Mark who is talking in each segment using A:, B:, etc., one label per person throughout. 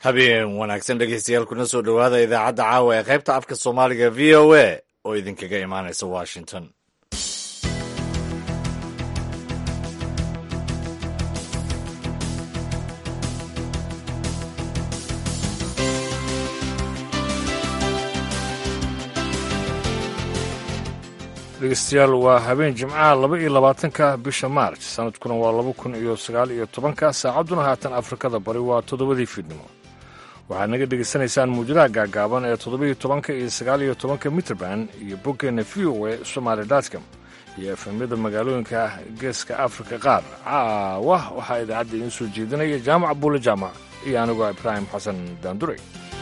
A: habeen wanaagsan dhegeystayaal kuna soo dhowaada idaacadda caawa ee qaybta afka soomaaliga v o a oo idinkaga imaanaysa washington
B: dhegeystayaal waa habeen jimcaha laba iyo labaatanka bisha maarj sanadkuna waa laba kun iyo sagaal iyo tobanka saacadduna haatan afrikada bari waa toddobadii fiidnimo waxaad naga dhegaysanaysaan muujadaha gaagaaban ee toddobiyo tobanka iyo sagaal iyo tobanka mitrband iyo boggeenna v o e somaali dotcom iyo efemyada magaalooyinka geeska afrika qaar caawa waxaa idaacadda idiin soo jeedinaya jaamac buule jaamac iyo anigoo ibraahim xasan daandurey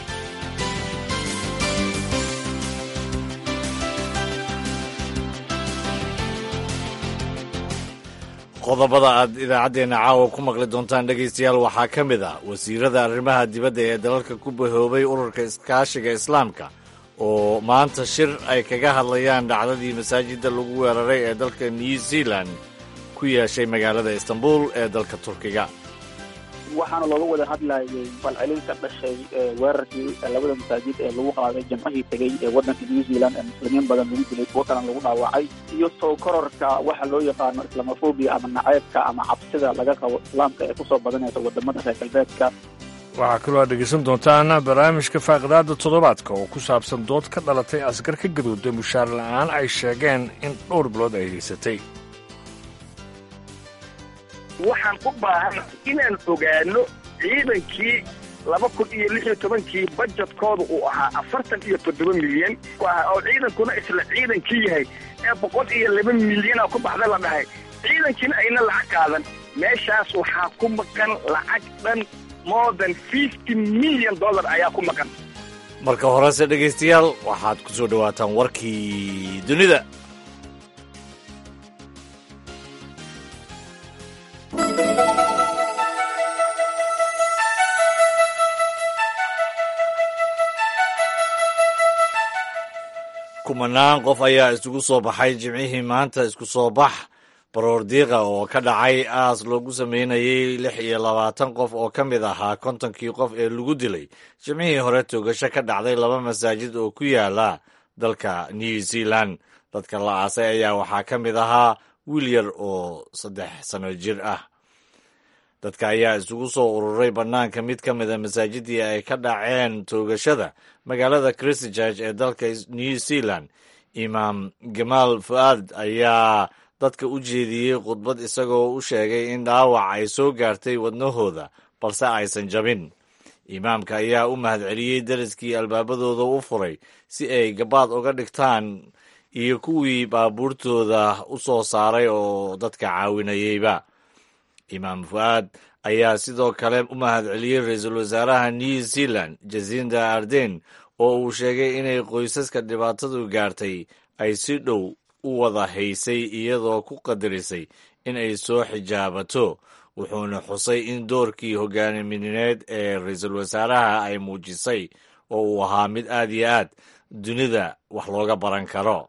A: qodobada aad idaacaddeenna caawa ku maqli doontaan dhegaystayaal waxaa ka mid ah wasiirada arrimaha dibadda ee dalalka ku bahoobay ururka iskaashiga islaamka oo maanta shir ay kaga hadlayaan dhacdadii masaajidda lagu weeraray ee dalka new zealand ku yeeshay magaalada istanbul ee dalka turkiga
C: waxaana looga wada hadlayay falcelin ka dhashay weerarkii labada masaajid ee lagu qaaday jamcihii tegey ee waddanka new zealand ee muslimiin badan lagu dilay kuwo kalena lagu dhaawacay iyo soo kororka waxa loo yaqaano islamofobia ama naceybka ama cabsida laga qabo islaamka ee kusoo badanaysa wadamada reer galbeedka
B: waxaa kaloo aad dhegaysan doontaan barnaamijka faaqidaada toddobaadka oo ku saabsan dood ka dhalatay asgar ka gadooday mushaar la'aan ay sheegeen in dhowr bilood ay haysatay
D: waxaan u baahan inaan ogaano ciidankii laba kun iyo lix iyo tobankii bajetkooda uu ahaa afartan iyo toddoba milyan oo ciidankuna isla ciidankii yahay ee boqol iyo laba milyana ku baxda la dhahay ciidankiina ayna lacag qaadan meeshaas waxaa ku maqan lacag dhan more than fifty milyan dollar ayaa ku maqan
A: marka horese dhegaystayaal waxaad ku soo dhowaataan warkii dunida kumanaan qof ayaa isugu soo baxay jimcihii maanta isku soo bax baroordiiqa oo ka dhacay aas loogu sameynayay lix iyo labaatan qof oo ka mid ahaa kontonkii qof ee lagu dilay jimcihii hore toogasho ka dhacday laba masaajid oo ku yaala dalka new zealand dadka la aasay ayaa waxaa ka mid ahaa wiil yar oo saddex sano jir ah dadka ayaa isugu soo ururay bannaanka mid ka mida masaajidii ay ka dhaceen toogashada magaalada christchurch ee dalka new zealand imaam gamaal fu'aad ayaa dadka u jeediyey khudbad isagoo u sheegay in dhaawac ay soo gaartay wadnahooda balse aysan jabin imaamka ayaa u mahadceliyey deriskii albaabadooda u furay si ay gabaad uga dhigtaan iyo kuwii baabuurtooda u soo saaray oo dadka caawinayeyba imaam fu'aad ayaa sidoo kale u mahadceliyey ra-iisul wasaaraha new zealand jasinda arden oo uu sheegay inay qoysaska dhibaatadu gaartay ay si dhow u wada haysay iyadoo ku qadarisay in ay soo xijaabato wuxuuna xusay in doorkii hogaaminineed ee ra-iisul wasaaraha ay muujisay oo uu ahaa mid aad iyo aad dunida wax looga baran karo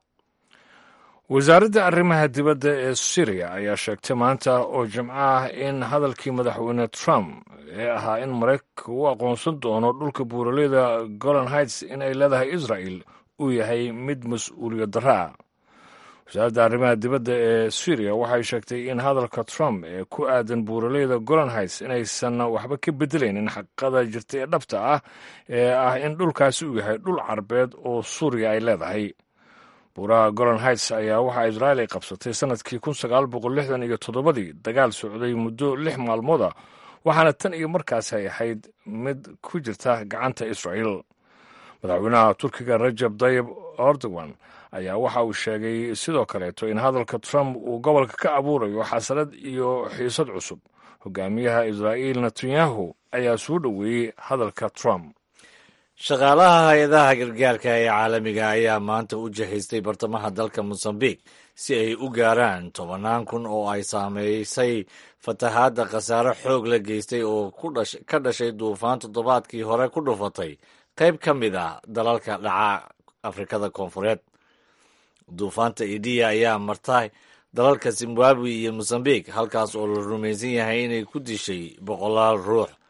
B: wasaaradda arrimaha dibadda ee syriya ayaa sheegtay maanta oo jimco ah in hadalkii madaxweyne trump ee ahaa in maraykanka uu aqoonsan doono dhulka buuraleyda golan heights in ay leedahay israel uu yahay mid mas-uuliyad darro ah wasaaradda arrimaha dibadda ee syriya waxay sheegtay in hadalka trump ee ku aadan buuraleyda golan heights inaysan waxba ka bedelaynin xaqiiqada jirta ee dhabta ah ee ah in dhulkaasi uu yahay dhul carbeed oo suuriya ay leedahay buuraha golan heights ayaa waxaa israel ay qabsatay sannadkii kun sagaal boqol lixdan iyo toddobadii dagaal socday muddo lix maalmood ah waxaana tan iyo markaasi ay ahayd mid ku jirta gacanta israel madaxweynaha turkiga rajab dayib erdogan ayaa waxa uu sheegay sidoo kaleeto in hadalka trump uu gobolka ka abuurayo xasarad iyo xiisad cusub hogaamiyaha israa'iil netanyahu ayaa soo dhoweeyey hadalka trump
A: shaqaalaha hay-adaha gargaarka ee caalamiga ayaa maanta u jihaystay bartamaha dalka mosambiq si ay u gaaraan tobannaan kun oo ay saameysay fatahaadda khasaare xoog la geystay oo ka dhashay duufaan toddobaadkii hore ku dhufatay qayb ka mid ah dalalka dhaca afrikada koonfureed duufaanta idiya ayaa martay dalalka zimbabwe iyo mosambiq halkaas oo la rumaysan yahay inay ku dishay boqolaal ruux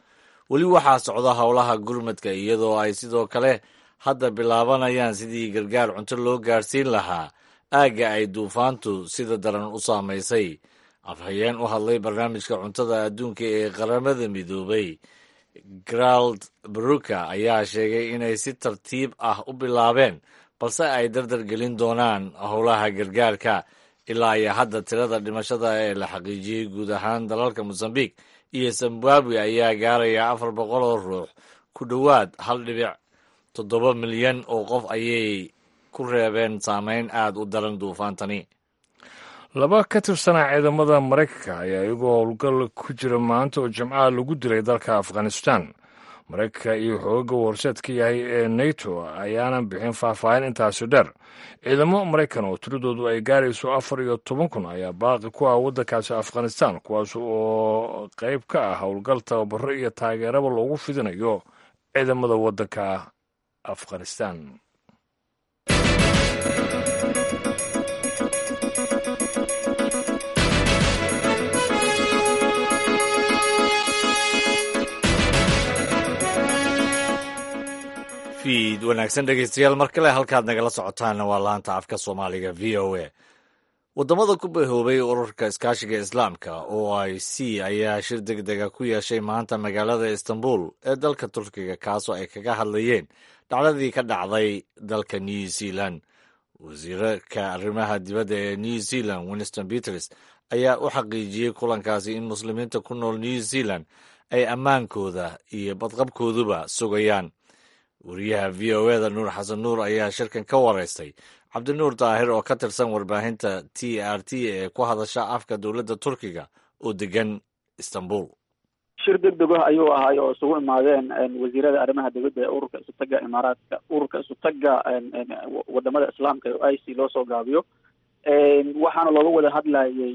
A: weli waxaa socda howlaha gurmadka iyadoo ay sidoo kale hadda bilaabanayaan sidii gargaar cunto loo gaadhsiin lahaa aagga ay duufaantu sida daran u saamaysay afhayeen u hadlay barnaamijka cuntada adduunka ee qaramada midoobay grald baruka ayaa sheegay inay si tartiib ah u bilaabeen balse ay dardar gelin doonaan howlaha gargaarka ilaa iyo hadda tirada dhimashada ee la xaqiijiyey guud ahaan dalalka mosambiq iyo zimbabwe ayaa gaaraya afar boqol oo ruux ku dhowaad hal dhibic toddoba milyan oo qof ayay ku reebeen saameyn aada u daran duufaantani
B: laba ka tirsanaa ciidamada maraykanka ayaa iyagoo howlgal ku jira maanta oo jimcaha lagu dilay dalka afghanistan maraykanka iyo xoogaga warseedka yahay ee nato ayaanan bixin faahfaahin intaasi dheer ciidamo maraykan oo tiradoodu ay gaarayso afar iyo toban kun ayaa baaqi ku ah waddankaasi afghanistan kuwaas oo qayb ka ah howlgal tababaro iyo taageeraba loogu fidinayo ciidamada waddanka afghanistan
A: fiid wanaagsan dhegeystayaal mar kale halkaad nagala socotaanna waa laanta afka soomaaliga v o a waddamada ku bahoobay ururka iskaashiga islaamka o i c ayaa shir deg dega ku yeeshay maanta magaalada istanbul ee dalka turkiga kaasoo ay kaga hadlayeen dhacdadii ka dhacday dalka new zealand wasiirka arrimaha dibadda ee new zealand winston peters ayaa u xaqiijiyey kulankaasi in muslimiinta ku nool new zealand ay ammaankooda iyo badqabkooduba sugayaan wariyaha v o eda nuur xasan nuur ayaa shirkan ka wareystay cabdinuur daahir oo ka tirsan warbaahinta t r t ee ku hadasha afka dowladda turkiga oo degan istanbul
C: shir deg deg ah ayuu ahaay oo isugu imaadeen wasiirada arrimaha dibadda ee ururka isutaga imaaraadka ururka isutaga wadamada islaamka ee i c loo soo gaabiyo waxaana looga wada hadlayay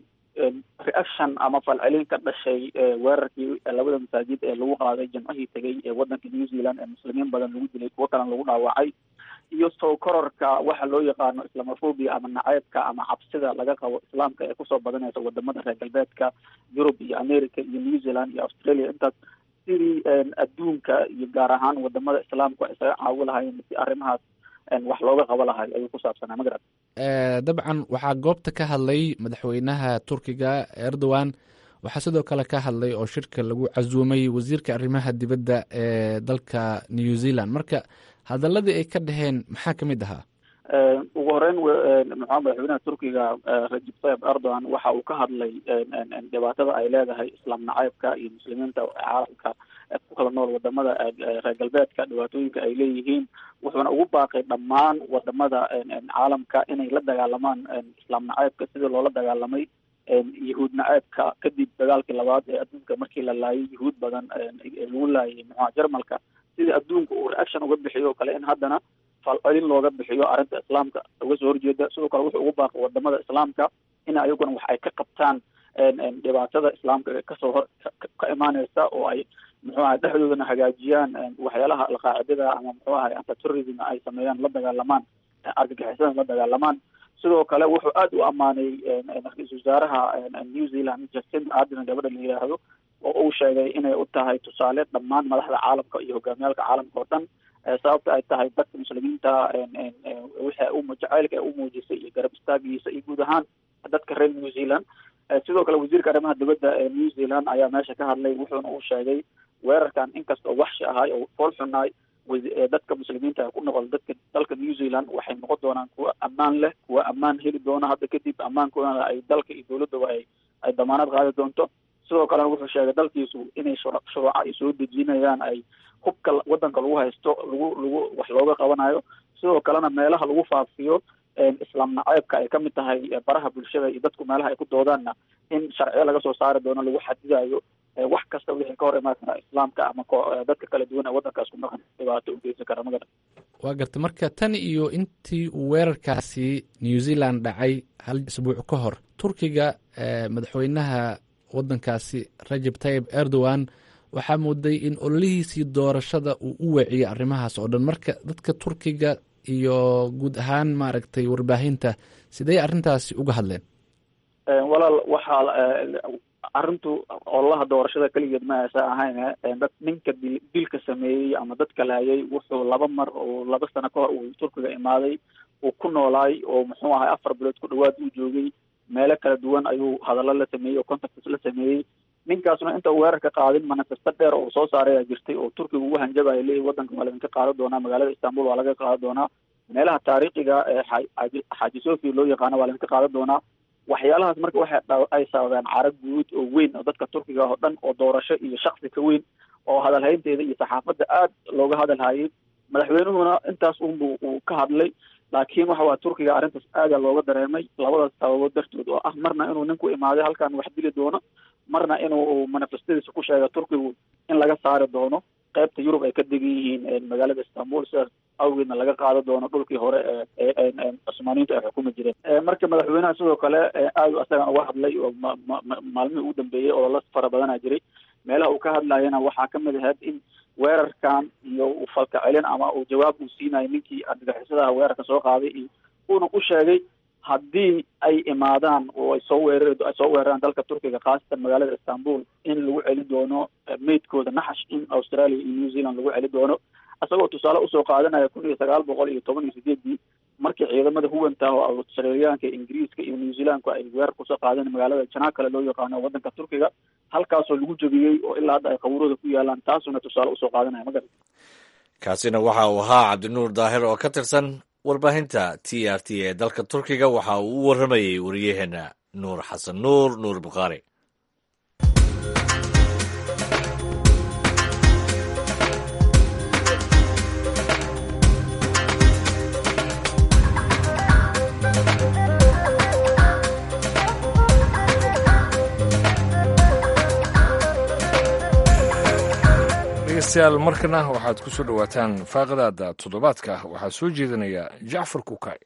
C: reaction ama falcelin ka dhashay weerarkii labada masaajid ee lagu qaaday jimcihii tegay ee wadanka new zealand ee muslimiin badan lagu dilay kuwo kalena lagu dhaawacay iyo soo kororka waxa loo yaqaano islamofobia ama naceybka ama cabsida laga qabo islaamka ee kusoo badanaysa wadamada reer galbeedka yurub iyo america iyo new zealand iyo australia intaas sidii adduunka iyo gaar ahaan wadamada islaamku ay isaga caawi lahayen si arrimahaas wax looga qabo lahay ayuu ku saabsanaa magarad
E: dabcan waxaa goobta ka hadlay madaxweynaha turkiga erdogan waxaa sidoo kale ka hadlay oo shirka lagu casuumay wasiirka arrimaha dibadda ee dalka new zealand marka hadaladii ay ka dhaheen maxaa ka mid ahaa
C: ugu horeyn muxua madaxweynaha turkiga rajib tayib erdogan waxa uu ka hadlay dhibaatada ay leedahay islaam nacaybka iyo muslimiinta caalamka ku kala nool wadamada reer galbeedka dhibaatooyinka ay leeyihiin wuxuuna ugu baaqay dhammaan wadamada caalamka inay la dagaalamaan islaam nacaybka sidii loola dagaalamay yahuud naceebka kadib dagaalkii labaad ee adduunka markii la laayay yahuud badan lagu laayay muxua jarmalka sidii adduunka uu reaction uga bixiyo o kale in haddana falcelin looga bixiyo arrinta islaamka uga soo horjeeda sidoo kale wuxuu ugu baaqay wadamada islaamka in ayaguna wax ay ka qabtaan dhibaatada islaamka kasoo hor ka imaaneysa oo ay muxuu ahay dhexdoodana hagaajiyaan waxyaalaha alqaacidada ama muxuu ahay antiterrorism ay sameeyaan la dagaalamaan argagixisada la dagaalamaan sidoo kale wuxuu aada u ammaanay ra-iisul wasaaraha new zealand jacinda ardern gabadha la yidhaahdo oo uu sheegay inay u tahay tusaale dhammaan madaxda caalamka iyo hogaamiyaalka caalamka oo dhan sababta ay tahay dadka muslimiinta wixii u jacaylka ay u muujisay iyo garab istaagiisa iyo guud ahaan dadka reer new zealand sidoo kale wasiirka arrimaha dibadda ee new zealand ayaa meesha ka hadlay wuxuuna uu sheegay weerarkan inkasta oo waxshi ahay oo fool xunaay dadka muslimiinta ku noqol dadka dalka new zealand waxay noqon doonaan kuwa ammaan leh kuwa ammaan heli doona hadda kadib ammaankoodana ay dalka iyo dowladaba ay ay damaanad qaadi doonto sidoo kalena wuxuu sheegay dalkiisu inay shuruuca ay soo dejinayaan ay hubka wadanka lagu haysto lagu lagu wax looga qabanayo sidoo kalena meelaha lagu faafiyo islaam naceebka ay kamid tahay baraha bulshada iyo dadku meelaha ay ku doodaanna in sharciyo laga soo saari doono lagu xadidayo wax kasta wixii ka hor imaan kara islaamka ama dadka kala duwan ee wadankaas ku dhaqan dhibaato u geysan kara magara
E: waa garta marka tan iyo intii uu weerarkaasi new zealand dhacay hal isbuuc ka hor turkiga madaxweynaha wadankaasi rajab tayib erdogan waxaa mooday in ololihiisii doorashada uu u weeciyey arrimahaas oo dhan marka dadka turkiga iyo guud ahaan maaragtay warbaahinta sidee arrintaasi uga hadleen
C: walaal waxaa arrintu ololaha doorashada keligeed ma aysa ahayn dad ninka dil dilka sameeyey ama dadka lahayay wuxuu laba mar oo laba sano ka hor uu turkiga imaaday uu ku noolaay oo muxuu ahay afar bilood ku dhawaad uu joogay meelo kala duwan ayuu hadallo la sameeyey oo contacts la sameeyey ninkaasna inta uu weerarka qaadin manifesto dheer oo soo saaraya jirtay oo turkiga ugu hanjabaya leeyahy wadanka waa laydinka qaadan doonaa magaalada istanbul waa laga qaadan doonaa meelaha taariikhiga ee xaaji xaaji sofia loo yaqaano waa laydinka qaadan doonaa waxyaalahaas marka waxay ay sababeen carag guud oo weyn oo dadka turkiga oo dhan oo doorasho iyo shaksi ka weyn oo hadalhaynteeda iyo saxaafadda aad looga hadalhayay madaxweynuhuna intaas unbu uu ka hadlay laakiin waxa waa turkiga arrintaas aada looga dareemay labadaas sababood dartood oo ah marna inuu ninku imaaday halkan wax dili doono marna inuu manifestadiisa ku sheega turkigu in laga saari doono qaybta yurub ay ka degan yihiin magaalada istanbul sidaas awgeedna laga qaado doono dhulkii hore ee cusmaaniyiintu ay xukumi jireen marka madaxweynaha sidoo kale aad asagan uga hadlay oo maalmihii ugu dambeeyey ololo fara badana jiray meelaha uu ka hadlayana waxaa kamid ahayd in weerarkan iyo falka celin ama uu jawaab uu siinayo ninkii argagixisadaha weerarka soo qaaday iyo uuna u sheegay haddii ay imaadaan oo ay soo weerar ay soo weeraraan dalka turkiga khaasatan magaalada istanbul in lagu celi doono meydkooda naxash in australia iyo new zealand lagu celi doono isagoo tusaale usoo qaadanaya kun iyo sagaal boqol iyo toban iyo sideedii markii ciidamada huwanta oo australiyaanka ingiriiska iyo new zealandku ay weerar kusoo qaadeen magaalada janaakale loo yaqaano wadanka turkiga halkaasoo lagu jebiyey oo ilaa hadda ay qabuurada ku yaalaan taasuna tusaale usoo qaadanaya ma garan
A: kaasina waxa uu ahaa cabdinuur daahir oo ka tirsan warbaahinta t r t ee dalka turkiga waxa uu u warramayey wariyaheena nuur xasan nuur nuur bukhaari
B: dhegeystayaal markana waxaad ku soo dhowaataan faaqadaada toddobaadka waxaa soo jeedinaya jacfar kukay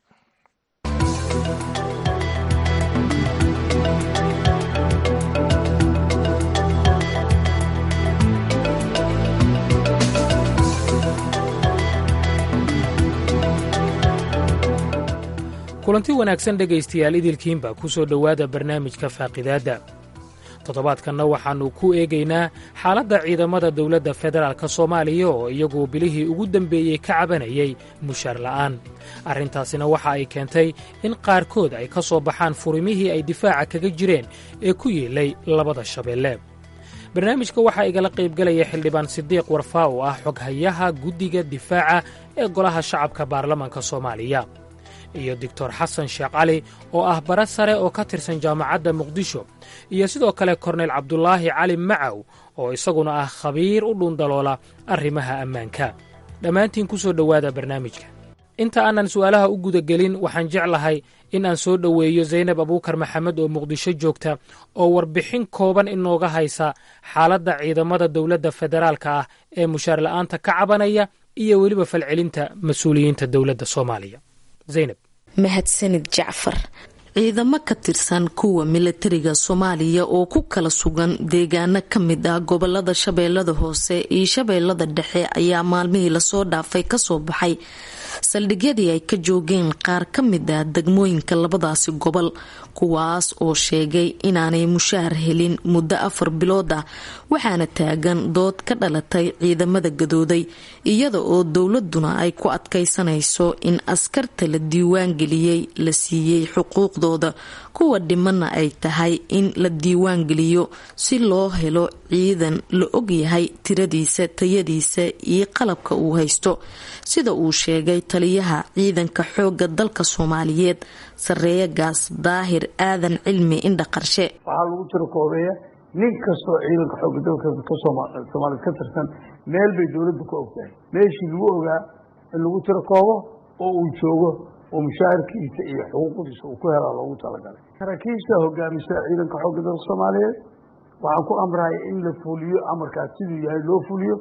F: kulanti wanaagsan dhegaystayaal idilkiinba ku soo dhowaada barnaamijka faaqidaadda toddobaadkanna waxaannu ku eegaynaa xaaladda ciidamada dowladda federaalk soomaaliya oo iyagu bilihii ugu dembeeyey ka cabanayay mushaar la'aan arrintaasina waxa ay keentay in qaarkood ay ka soo baxaan furimihii ay difaaca kaga jireen ee ku yeelay labada shabeelle barnaamijka waxaa igala qaybgelaya xildhibaan sidiiq warfaa oo ah xoghayaha guddiga difaaca ee golaha shacabka baarlamaanka soomaaliya iyo doctor xasan sheekh cali oo ah bara sare oo ka tirsan jaamacadda muqdisho iyo sidoo kale korneyl cabdulaahi cali macaw oo isaguna ah khabiir u dhuundaloola arrimaha ammaanka dhammaantiin ku soo dhowaada barnaamijka inta aanan su'aalaha u gudagelin waxaan jeclahay in aan soo dhoweeyo zaynab abuukar maxamed oo muqdisho joogta oo warbixin kooban inooga haysa xaaladda ciidamada dowladda federaalka ah ee mushaar la'aanta ka cabanaya iyo weliba falcelinta mas-uuliyiinta dowladda soomaaliya zaynab
G: mahadsanid jacfar ciidamo ka tirsan kuwa milatariga soomaaliya oo ku kala sugan deegaano ka mid ah gobolada shabeellada hoose iyo shabeellada dhexe ayaa maalmihii lasoo dhaafay kasoo baxay saldhigyadii ay ka joogeen qaar ka mid ah degmooyinka labadaasi gobol kuwaas oo sheegay inaanay mushaar helin muddo afar bilood ah waxaana taagan dood ka dhalatay ciidamada gadooday iyada oo dowladuna ay ku adkaysanayso in askarta la diiwaan geliyey la siiyey xuquuqdooda kuwa dhimana ay tahay in la diiwaan geliyo si loo helo ciidan la ogyahay tiradiisa tayadiisa iyo qalabka uu haysto sida uu sheegay taliyaha ciidanka xooga dalka soomaaliyeed sareeya gaas daahir aadan cilmi indha qarshe
H: waxaa lagu tiro koobeeya nin kastoo ciidanka xooga dalka soomaaliyed ka tirsan meel bay dowladda ku ogtahay meeshii lagu ogaa in lagu tiro koobo oo uu joogo oo mushaharkiisa iyo xuquuqdiisa uu ku helaa loogu talagalay saraakiisha hogaamisa ciidanka xooga dalka soomaaliyeed waxaan ku amrahay in la fuliyo amarkaas siduu yahay loo fuliyo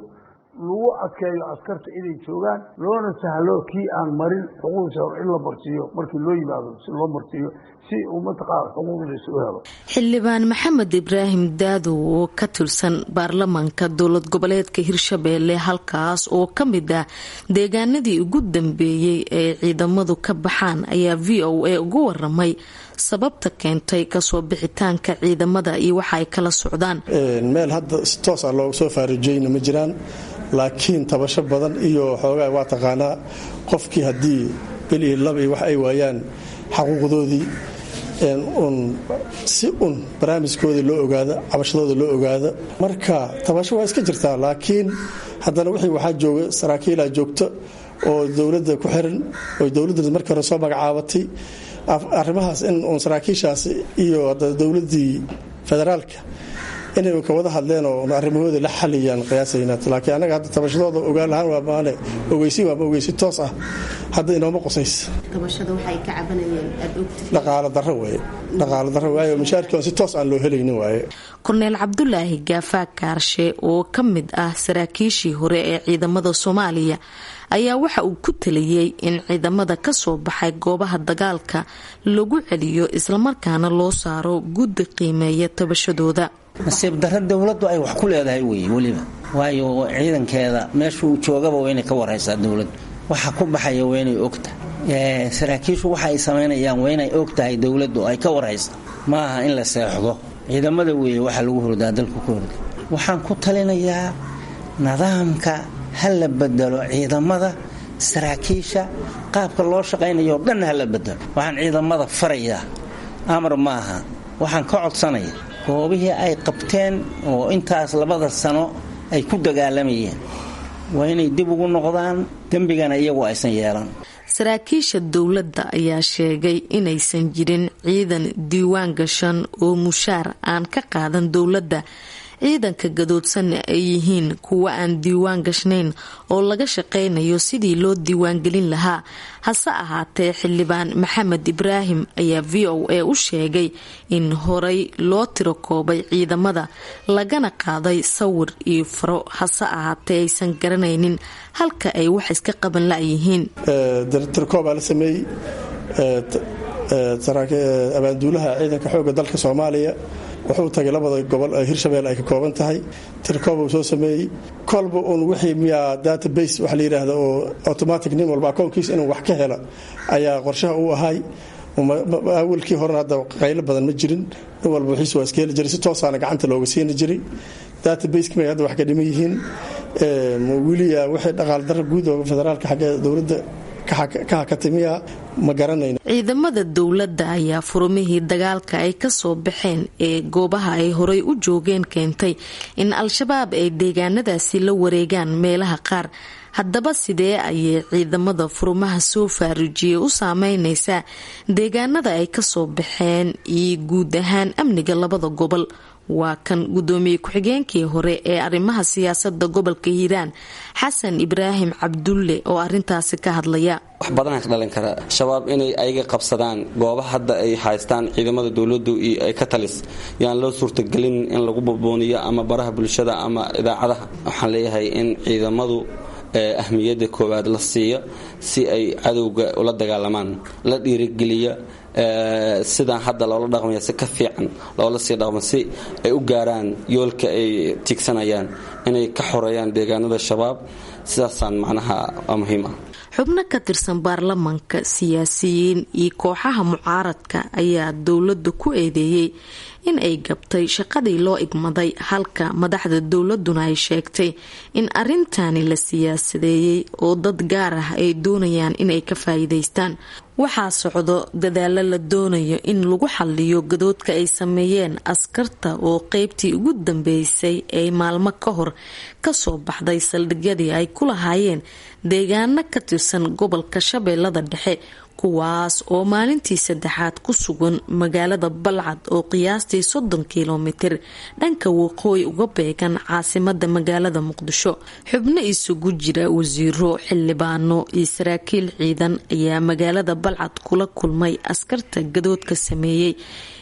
H: lagu adkeeyo askarta inay joogaan loona sahlo kii aan marin xuquuqdiisa hor in la marsiiyo markii loo yimaado si loo marsiiyo si uu mataqaana xuquuqdiisa u helo
G: xildhibaan maxamed ibraahim daadow oo ka tirsan baarlamaanka dowlad goboleedka hirshabeelle halkaas oo ka mid ah deegaanadii ugu dambeeyey ee ciidamadu ka baxaan ayaa v o a ugu waramay sababta keentay kasoo bixitaanka ciidamada iyo waxa ay kala socdaan
I: meel hadda si toos ah looga soo faarijeyna ma jiraan laakiin tabasho badan iyo xoogaa waa taqaanaa qofkii haddii bil iyo laba iyo wax ay waayaan xaquuqdoodii un si un barnaamijkooda loo ogaado cabashadooda loo ogaado marka tabasho waa iska jirtaa laakiin haddana wixii waxaa jooga saraakiilaa joogta oo dowladda ku xiran oo dowladda markii hore soo magacaabatay arrimahaas in uun saraakiishaas iyo dowladdii federaalka inay ka wada hadleen oo arrimahooda la xaliyaan qiyaasayna laakiin annaga hadda tabashadooda ogaan lahaan waa maane ogeysi waama ogeysi toos ah hadda inooma qusays dhaqaalo darro waaye dhaqaalo darro waaye mashaarkii on si toos aan loo helaynin waaye
G: korneel cabdulaahi gaafaa kaarshe oo ka mid ah saraakiishii hore ee ciidamada soomaaliya ayaa waxa uu ku taliyey in ciidamada ka soo baxay goobaha dagaalka lagu celiyo islamarkaana loo saaro guddi qiimeeya tabashadooda
J: nasiib darro dowladdu ay wax ku leedahay wey weliba waayo ciidankeeda meeshuu joogaba waa inay ka waraysaa dowladdu waxa ku baxaya waa inay ogtahay saraakiishu waxa ay samaynayaan waa inay og tahay dowladdu ay ka waraysa ma aha in la seexdo ciidamada weeye waxa lagu hurdaa dalku ka hurda waxaan ku talinayaa nidaamka ha la bedelo ciidamada saraakiisha qaabka loo shaqaynayo o dhan ha la bedelo waxaan ciidamada farayaa amar maaha waxaan ka codsanaya goobihii ay qabteen oo intaas labada sano ay ku dagaalamayeen waa inay dib ugu noqdaan dembigana iyagu aysan yeelan
G: saraakiisha dowladda ayaa sheegay inaysan jirin ciidan diiwaan gashan oo mushaar aan ka qaadan dowladda ciidanka gadoodsanna ay yihiin kuwa aan diiwaan gashnayn oo laga shaqaynayo sidii loo diiwaangelin lahaa hase ahaatee xildhibaan maxamed ibraahim ayaa v o a u sheegay in horay loo tiro koobay ciidamada lagana qaaday sawir iyo faro hase ahaatee aysan garanaynin halka ay wax iska qaban layihiin
I: tirkoobaa la sameeyey abaanduulaha ciidanka xooga dalka soomaaliya wuxuu tagay labada gobol ee hirshabelle ay ka kooban tahay tirkooba uu soo sameeyey kolba uun wixii miyaa database waxa la yidhaahda oo automatic nin walba akoonkiisa inuu wax ka hela ayaa qorshaha uu ahay awalkii horena hadda qaylo badan ma jirin nin walba wixiis waa iska heli jiray si toosaana gacanta looga siini jiray databaseki may hadda wax ka dhiman yihiin weliya wixii dhaqaal darra guud oo federaalka xagga dowladda ka hakatimiya ma garanayno
G: ciidamada dowladda ayaa furumihii dagaalka ay kasoo baxeen ee goobaha ay horay u joogeen keentay in al-shabaab ay deegaanadaasi la wareegaan meelaha qaar haddaba sidee ayay ciidamada furumaha soo faarijiyey u saameyneysaa deegaanada ay kasoo baxeen iyo guud ahaan amniga labada gobol waa kan gudoomiye ku-xigeenkii hore ee arrimaha siyaasada gobolka hiiraan xasan ibraahim cabdulle oo arintaasi ka hadlaya
K: wax badanaa ka dhalin kara shabaab inay ayaga qabsadaan goobaha hadda ay haystaan ciidamada dowladdu iyo ay ka talis yaan loo suurtagelin in lagu bubuuniyo ama baraha bulshada ama idaacadaha waxaan leeyahay in ciidamadu ahmiyadda koowaad la siiyo si ay cadowga ula dagaalamaan la dhiirigeliyo sidaan hadda loola dhaqmaya si ka fiican loola sii dhaqmo si ay u gaaraan yoolka ay tiigsanayaan inay ka xoreeyaan deegaanada shabaab sidaasaan macnaha waa muhiim ah
G: xubno ka tirsan baarlamaanka siyaasiyiin iyo kooxaha mucaaradka ayaa dowladda ku eedeeyey in ay gabtay shaqadii loo igmaday halka madaxda dowladuna ay sheegtay in arintani la siyaasadeeyey oo dad gaar ah ay doonayaan inay ka faa'iidaystaan waxaa socdo dadaalo la doonayo in lagu xaliyo gadoodka ay sameeyeen askarta oo qeybtii ugu dambeysay ee maalmo ka hor kasoo baxday saldhigyadii ay ku lahaayeen deegaano ka tirsan gobolka shabeellada dhexe kuwaas oo maalintii saddexaad ku sugan magaalada balcad oo qiyaastii soddon kilomitir dhanka waqooyi uga beegan caasimada magaalada muqdisho xubno isugu jira wasiiro xildhibaano iyo saraakiil ciidan ayaa magaalada balcad kula kulmay askarta gadoodka sameeyey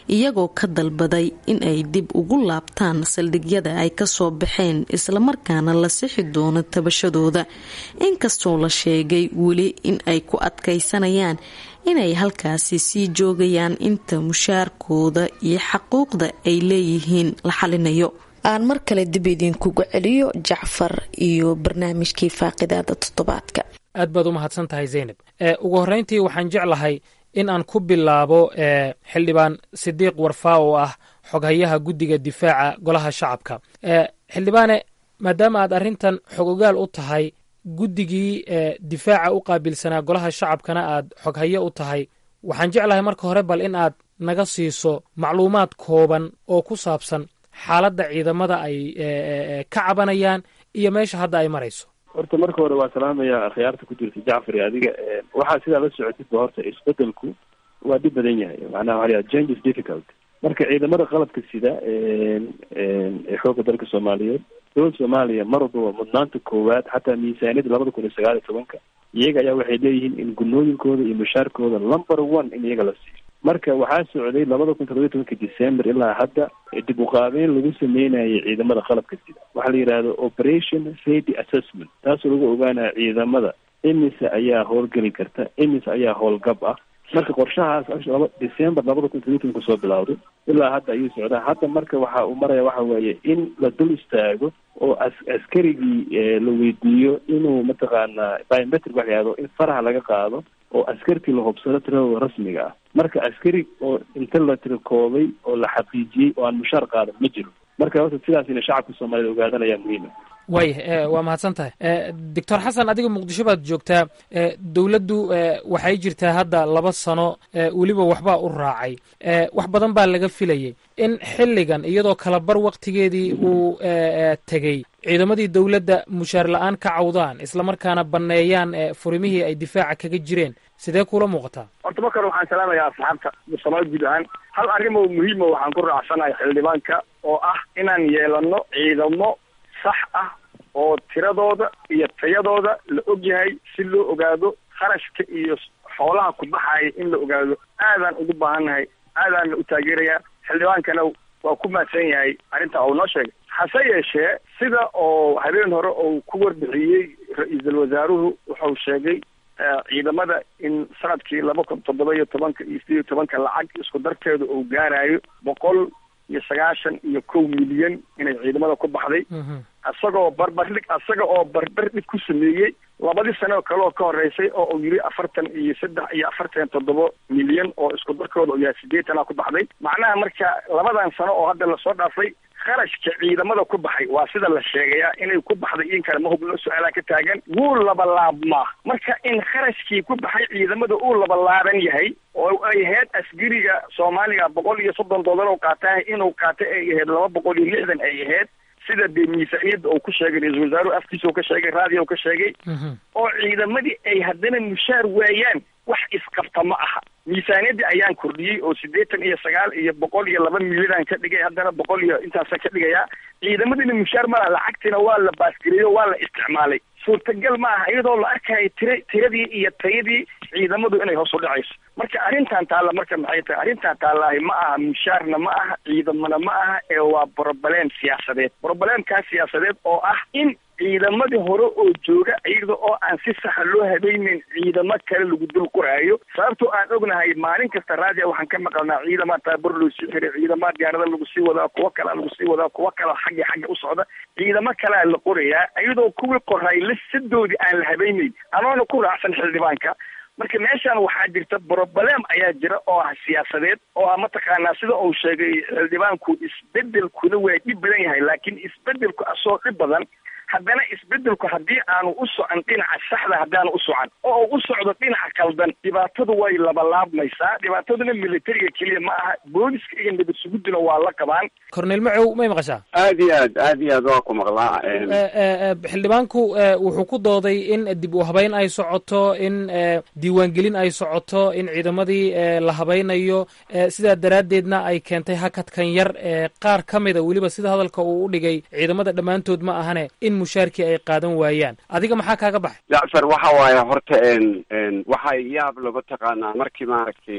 G: iyagoo ka dalbaday in ay dib ugu laabtaan saldhigyada ay kasoo baxeen islamarkaana la sixi doono tabashadooda inkastoo la sheegay weli in ay ku adkaysanayaan inay halkaasi sii joogayaan inta mushaarkooda iyo xaquuqda ay leeyihiin la xalinayo aan mar kale dib idinkugu celiyo jacfar iyo barnaamijkii faaqidaada toddobaadka
F: aad baad u mahadsan tahay zaynab ugu horreyntii waxaan jeclahay in aan ku bilaabo xildhibaan sidiiq warfaa oo ah xoghayaha guddiga difaaca golaha shacabka xildhibaane maadaama aad arrintan xogogaal u tahay guddigii difaaca u qaabilsanaa golaha shacabkana aad xoghayo u tahay waxaan jeclahay marka hore bal in aad naga siiso macluumaad kooban oo ku saabsan xaaladda ciidamada ay ka cabanayaan iyo meesha hadda ay marayso
L: horta marka hore waa salaamaya akhyaarta ku jirta jacfar iyo adiga waxaa sidaa la socotidba horta isbedelku waa dhib badan yahay macnaha waxa la change is difficult marka ciidamada qalabka sida ee xoogga dalka soomaaliyeed dowladda soomaaliya mar walbaba mudnaanta koowaad xataa miisaaniyada labada kun iyo sagaal iyo tobanka iyaga ayaa waxay leeyihiin in gunooyinkooda iyo mushaarkooda number one in iyaga la siiyo marka waxaa socday labada kun toddobiyo tobanka december ilaa hadda dib uqaabeyn lagu sameynayay ciidamada qalabka sida waxaa la yidhahda operation safety assessment taasoo lagu ogaanaya ciidamada imise ayaa howlgeli karta imise ayaa howlgab ah marka qorshahaas laba december labada kun toddobiyo tobanka soo bilowday ilaa hadda ayuu socdaa hadda marka waxa uu maraya waxa weeye in la dul istaago oo as askarigii la weydiiyo inuu mataqaanaa biometric waxa yahdo in faraha laga qaado oo askartii la hubsado tiradooda rasmiga ah marka askari oo inta la tirakoobay oo la xaqiijiyey oo aan mushaar qaadan ma jiro marka horta sidaas ina shacabka soomaaliyed ogaadan ayaa muhiima
F: waaya waa mahadsan tahay doctor xasan adiga muqdisho baad joogtaa dowladdu waxay jirtaa hadda laba sano weliba waxbaa u raacay wax badan baa laga filayay in xilligan iyadoo kalabar waktigeedii uu tegey ciidamadii dowladda mushaar la-aan ka cawdaan islamarkaana banneeyaan furimihii ay difaaca kaga jireen sidee kula muuqataa
D: horta markan waxaan salaamayaa asxaabta soomaali guud ahaan hal arrin oo muhiima waxaan ku raacsanahay xildhibaanka oo ah inaan yeelano ciidamo sax ah oo tiradooda iyo tayadooda la og yahay si loo ogaado kharashka iyo xoolaha ku baxaya in la ogaado aadaan ugu baahannahay aadaanna u taageerayaa xildhibaankana waa ku mahadsan yahay arrintaa uu noo sheegay hase yeeshee sida oo habeen hore uu ku warbixiyey ra-iisul wasaaruhu wuxuu sheegay ciidamada in sanadkii laba kun toddoba iyo tobanka iyo sideed iyo tobanka lacag isku darteedu uu gaarayo boqol iyo sagaashan iyo kow milyan inay ciidamada ku baxday isagoo barbardhig isaga oo barbardhig ku sameeyey labadii sano kale oo ka horeysay oo uu yidhi afartan iyo saddex iyo afartan toddoba milyan oo isku darkooda uu yahay sideetana ku baxday macnaha marka labadan sano oo hadda lasoo dhaafay kharashka ciidamada ku baxay waa sida la sheegaya inay ku baxday in kale ma hubno su-aalaa ka taagan wuu labalaabmaa marka in kharashkii ku baxay ciidamada uu labalaaban yahay oo ay ahayd asgariga soomaaliga boqol iyo soddon dollar oo qaataah inuu qaatay ay ahayd laba boqol iyo lixdan ay ahayd sida dee miisaaniyadda uu ku sheegay ra-iisul wasaaruhu afkiisa uu ka sheegay raadiyo ka sheegay oo ciidamadii ay haddana mushaar waayaan wax isqabta ma aha miisaaniyaddii ayaan kordhiyey oo siddeetan iyo sagaal iyo boqol iyo laba milyanaan ka dhigay haddana boqol iyo intaasa ka dhigayaa ciidamadiina mushaar malaha lacagtiina waa la baasgareeyo waa la isticmaalay suurtagal ma aha iyadoo la arkayo tira tiradii iyo tayadii ciidamadu inay hoos u dhacayso marka arrintan taalla marka maxay tahay arrintan taallaahi ma aha mushaarna ma aha ciidamana ma aha ee waa broblem siyaasadeed broblemkaa siyaasadeed oo ah in ciidamadii hore oo jooga iyada oo aan si saxa loo habeyneyn ciidamo kale lagu dul qoraayo sababtoo aan ognahay maalin kasta raadia waxaan ka maqalnaa ciidamaa taabur loo sii xiray ciidamaa diyaarada lagu sii wadaa kuwo kalea lagu sii wadaa kuwo kale xagga xagga u socda ciidamo kalea la qorayaa iyadoo kuwii qoray lisadoodii aan la habeyneyn anoona ku raacsan xildhibaanka marka meeshan waxaa jirta broblem ayaa jira oo ah siyaasadeed oo ah mataqaanaa sida uu sheegay xildhibaanku isbedelkuna waa dhib badan yahay laakiin isbedelku asoo dhib badan haddana isbedelku haddii aanu u socon dhinaca saxda haddaanu u socan oo u socdo dhinaca kaldan dhibaatadu way labalaabmaysaa dhibaataduna militariga keliya ma aha booliska iyo nabad suguduna waa la qabaan
F: cornel macow may maqashaa
M: aad iyo aad aad iyo aad waa ku maqlaa
F: xildhibaanku wuxuu ku dooday in dib u habeyn ay socoto in diiwaangelin ay socoto in ciidamadii la habaynayo sidaa daraaddeedna ay keentay hakadkan yar qaar ka mida weliba sida hadalka uu u dhigay ciidamada dhammaantood ma ahane in mushaarkii ay qaadan waayaan adiga maxaa kaaga baxay
M: jacfar waxa waaye horta waxay yaab lagu taqaanaa markii maaragtay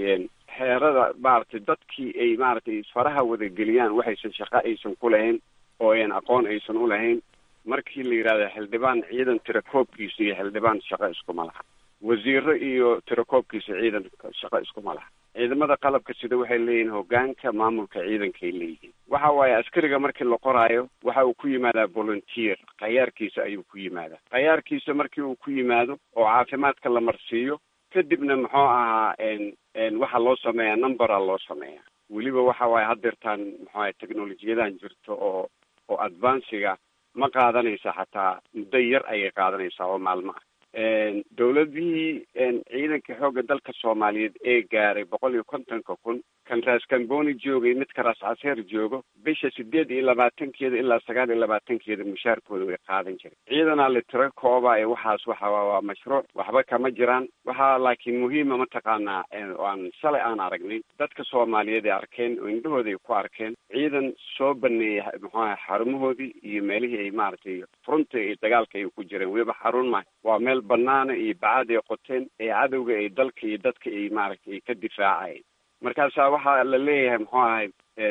M: xeerada maaragtay dadkii ay maaragtay isfaraha wadageliyaan waxaysan shaqo aysan ku lahayn oo ayan aqoon aysan u lahayn markii la yidhahdo xildhibaan ciidan tirakoobkiisa iyo xildhibaan shaqo iskuma laha wasiiro iyo tirakoobkiisa ciidan shaqo iskuma laha ciidamada qalabka sida waxay leeyihiin hogaanka maamulka ciidankay leeyihiin waxa waaye askariga markii la qoraayo waxa uu ku yimaadaa volunteer khayaarkiisa ayuu ku yimaadaa khayaarkiisa markii uu ku yimaado oo caafimaadka la marsiiyo kadibna muxuu ahaa waxaa loo sameeyaa numbera loo sameeyaa weliba waxa waaye haddeertaan muxuu ahay technolojiyadan jirto oo oo advanciga ma qaadanaysa xataa muddo yar ayay qaadanaysaa oo maalmo ah dowladihii ciidanka xoogga dalka soomaaliyeed ee gaaray boqol iyo kontonka kun kan raas kamboni joogay midka raas caseer joogo bisha sideed iyo labaatankeeda ilaa sagaal iyo labaatankeeda mushaarkooda way qaadan jireen ciidanaa la tiro kooba ee waxaas waxa waa mashruuc waxba kama jiraan waxaa laakiin muhiima mataqaanaa aan shalay aan aragnay dadka soomaaliyeed ay arkeen oo indhahooda ay ku arkeen ciidan soo baneeyay muxuaha xarumahoodii iyo meelihii ay maaragtay furunta iyo dagaalka ay ku jireen weliba xarun ma waa meel banaana iyo bacaad ay qoteen ee cadowga ay dalka iyo dadka ay maaragtay ay ka difaacayeen markaasaa waxaa la leeyahay muxuu ahay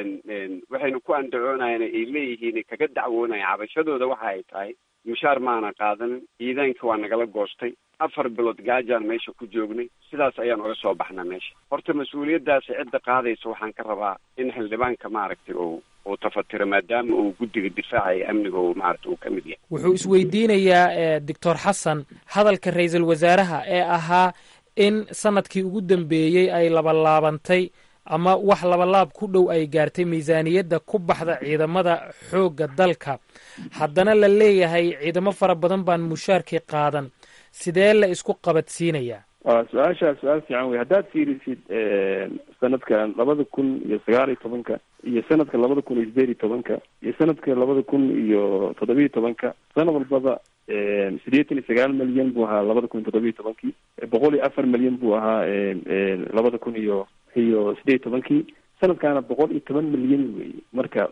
M: waxaynu ku andacoonayeen ay leeyihiin kaga dacwoonaya cabashadooda waxa ay tahay mushaar maana qaadanin ciidaanka waa nagala goostay afar bilood gaajaan meesha ku joognay sidaas ayaan uga soo baxna meesha horta mas-uuliyaddaasi cidda qaadaysa waxaan ka rabaa in xildhibaanka maaragtay uu uu tafatiro maadaama uu guddiga difaaca iyo amniga uu maaragtay uu ka mid yahay
F: wuxuu isweydiinayaa doctor xasan hadalka ra-iisul wasaaraha ee ahaa in sanadkii ugu dambeeyey ay labalaabantay ama wax labalaab ku dhow ay gaartay miisaaniyadda ku baxda ciidamada xoogga dalka haddana la leeyahay ciidamo fara badan baan mushaarkii qaadan sidee la isku qabadsiinayaa
L: waa su-aashaa su-aal fiican wey haddaad fiirisid sanadkan labada kun iyo sagaal iyo tobanka iyo sanadka labada kun iyo sideed iyo tobanka iyo sanadka labada kun iyo toddobiyo tobanka sanad walbaba sideetan iyo sagaal milyan buu ahaa labada kun iyo toddobiyo tobankii boqol iyo afar milyan buu ahaa labada kun iyo iyo sideed iyo tobankii sanadkaana boqol iyo toban milyan wey marka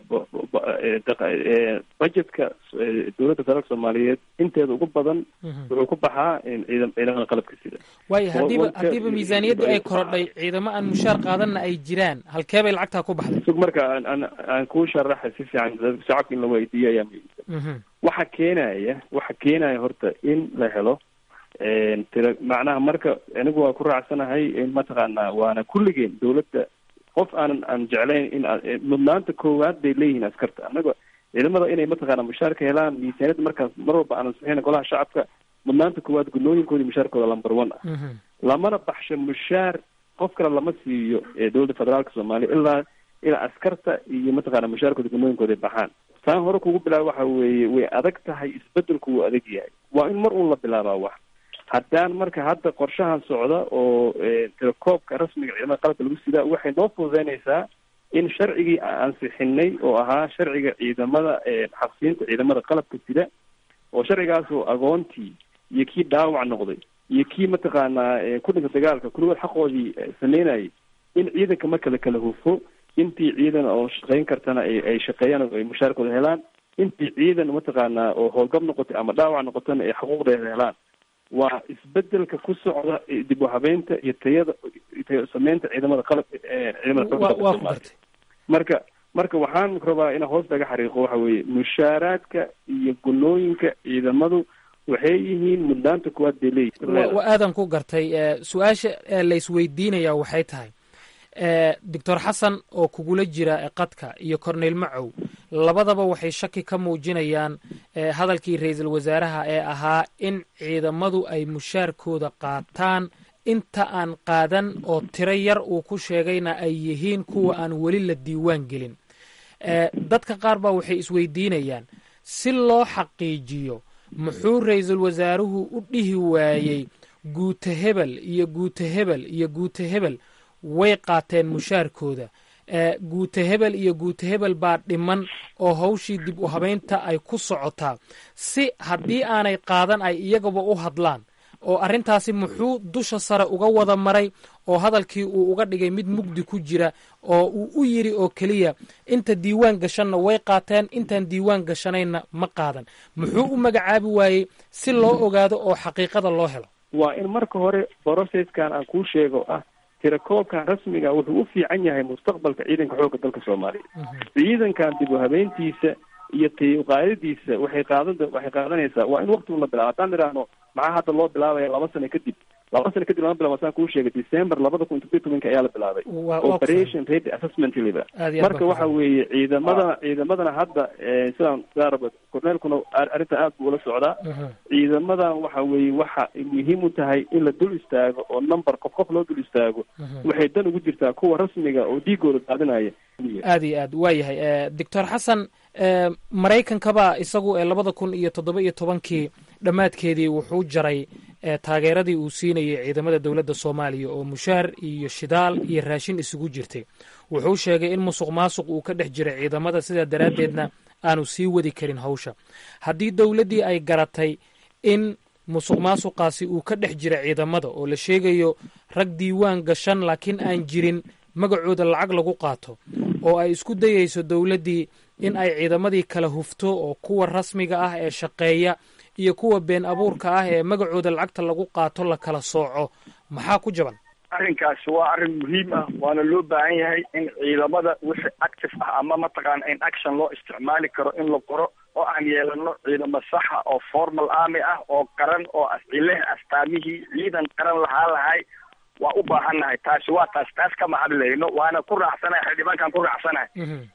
L: budgetka dowladda federaalka soomaaliyeed inteeda ugu badan wuxuu ku baxaa ciidam ciidamada qalabka sida
F: waayo haddiiba haddiiba miisaaniyaddii ay korodhay ciidamo aan mushaar qaadanna ay jiraan halkee bay lacagtaa ku baxday
L: sug marka aan aan aan kuu sharaxa si fiican shacabka in la weydiiyo ayaa muhiimsan waxa keenaya waxa keenaya horta in la helo tira macnaha marka anigu waa ku raacsanahay in mataqaanaa waana kulligeen dowladda qof aanan aan jeclayn in mudnaanta koowaad bay leeyihiin askarta annaga ciidamada inay mataqaana mushaarka helaan miisaaniyadda markaas mar walba aanan saxeyn golaha shacabka mudnaanta koowaad gunooyinkoodi mushaarkooda lamber one ah lamana baxsho mushaar qof kale lama siiyo dowladda federaalka soomaaliya ilaa ilaa askarta iyo mataqaana mushaarkooda gunooyinkooda ay baxaan saan hore kugu bilaaba waxa weeye way adag tahay isbedelku wuu adag yahay waa in mar uun la bilaabaa wax haddaan marka hadda qorshahan socda oo telekoobka rasmiga ciidamada qalabka lagu sidaa waxay noo fududeynaysaa in sharcigii aan ansixinay oo ahaa sharciga ciidamada xabsiinta ciidamada qalabka sida oo sharcigaas oo agoontii iyo kii dhaawac noqday iyo kii mataqaanaa ku dhinta dagaalka kulligood xaqoodii sameynayay in ciidanka marka la kala hufo intii ciidan oo shaqeyn kartana ay shaqeeyaan ay mushaarkooda helaan intii ciidan mataqaanaa oo howlgab noqotay ama dhaawac noqotana ay xuquuqdeeda helaan waa isbedelka ku socda dib u habeynta iyo tayada tayo sameynta ciidamada qalabka ciidamada marka marka waxaan rabaa inaan hoos laga xariiqo waxa weeye mushaaraadka iyo gunooyinka ciidamadu waxay yihiin mudnaanta kuwaad bay leeyihin
F: wa aadan ku gartay su-aasha la isweydiinaya waxay tahay doctor xasan oo kugula jira qadka iyo corneyl macow labadaba waxay shaki ka muujinayaan hadalkii ra-iisul wasaaraha ee ahaa in ciidamadu ay mushaarkooda qaataan inta aan qaadan oo tiro yar uu ku sheegayna ay yihiin kuwa aan weli la diiwaan gelin dadka qaar baa waxay isweydiinayaan si loo xaqiijiyo muxuu ra-iisul wasaaruhu u dhihi waayey guuta hebel iyo guuta hebel iyo guuta hebel way qaateen mushaarkooda guuta hebel iyo guuta hebel baa dhiman oo hawshii dib u habeynta ay ku socotaa si haddii aanay qaadan ay iyagaba u hadlaan oo arrintaasi muxuu dusha sare uga wada maray oo hadalkii uu uga dhigay mid mugdi ku jira oo uu u yidhi oo keliya inta diiwaan gashanna way qaateen intaan diiwaan gashanayna ma qaadan muxuu u magacaabi waayey si loo ogaado oo xaqiiqada loo helo
L: waa in marka hore brocesskan aan kuu sheego ah tirakoobkan rasmiga wuxuu u fiican yahay mustaqbalka ciidanka xoogga dalka soomaaliya ciidankan dib u habeyntiisa iyo tayuqaadadiisa waxay qaadan waxay qaadanaysaa waa in waqtigu la bilaabo haddaan idhaahno maxaa hadda loo bilaabaya laba sano kadib laba sano kadib lama bilabo saan kuu sheegay december labada kun todobiyo tobanka ayaa la bilaabay operation ready assessment liba marka waxa weeye ciidamadana ciidamadana hadda sidaan sidaa corneelkuna arrinta aad buu ula socdaa ciidamadan waxa weeye waxa muhiim u tahay in la dul istaago oo number qof qof loo dul istaago waxay dan ugu jirtaa kuwa rasmiga oo dhiigooda daadinaya
F: aad iyo aad waa yahay doctor xasan maraykankaba isagu ee labada kun iyo toddoba iyo tobankii dhammaadkeedii wuxuu jaray taageeradii uu siinayay ciidamada dowladda soomaaliya oo mushaar iyo shidaal iyo raashin isugu jirtay wuxuu sheegay in musuq maasuq uu ka dhex jiray ciidamada sidaa daraaddeedna aanu sii wadi karin hawsha haddii dowladdii ay garatay in musuq maasuqaasi uu ka dhex jira ciidamada oo la sheegayo rag diiwaan gashan laakiin aan jirin magacooda lacag lagu qaato oo ay isku dayayso dowladdii in ay ciidamadii kala hufto oo kuwa rasmiga ah ee shaqeeya iyo kuwa been abuurka ah ee magacooda lacagta lagu qaato la kala sooco maxaa ku jaban
D: arrinkaasi waa arrin muhiim ah waana loo baahan yahay in ciidamada wixii active ah ama mataqaana in action loo isticmaali karo in la qoro oo aan yeelano ciidamo saxa oo formal army ah oo qaran oo leh astaamihii ciidan qaran lahaa lahay waa u baahannahay taasi waa taas taas kama hadlayno waana ku raacsanahay xildhibaankaan ku raacsanahay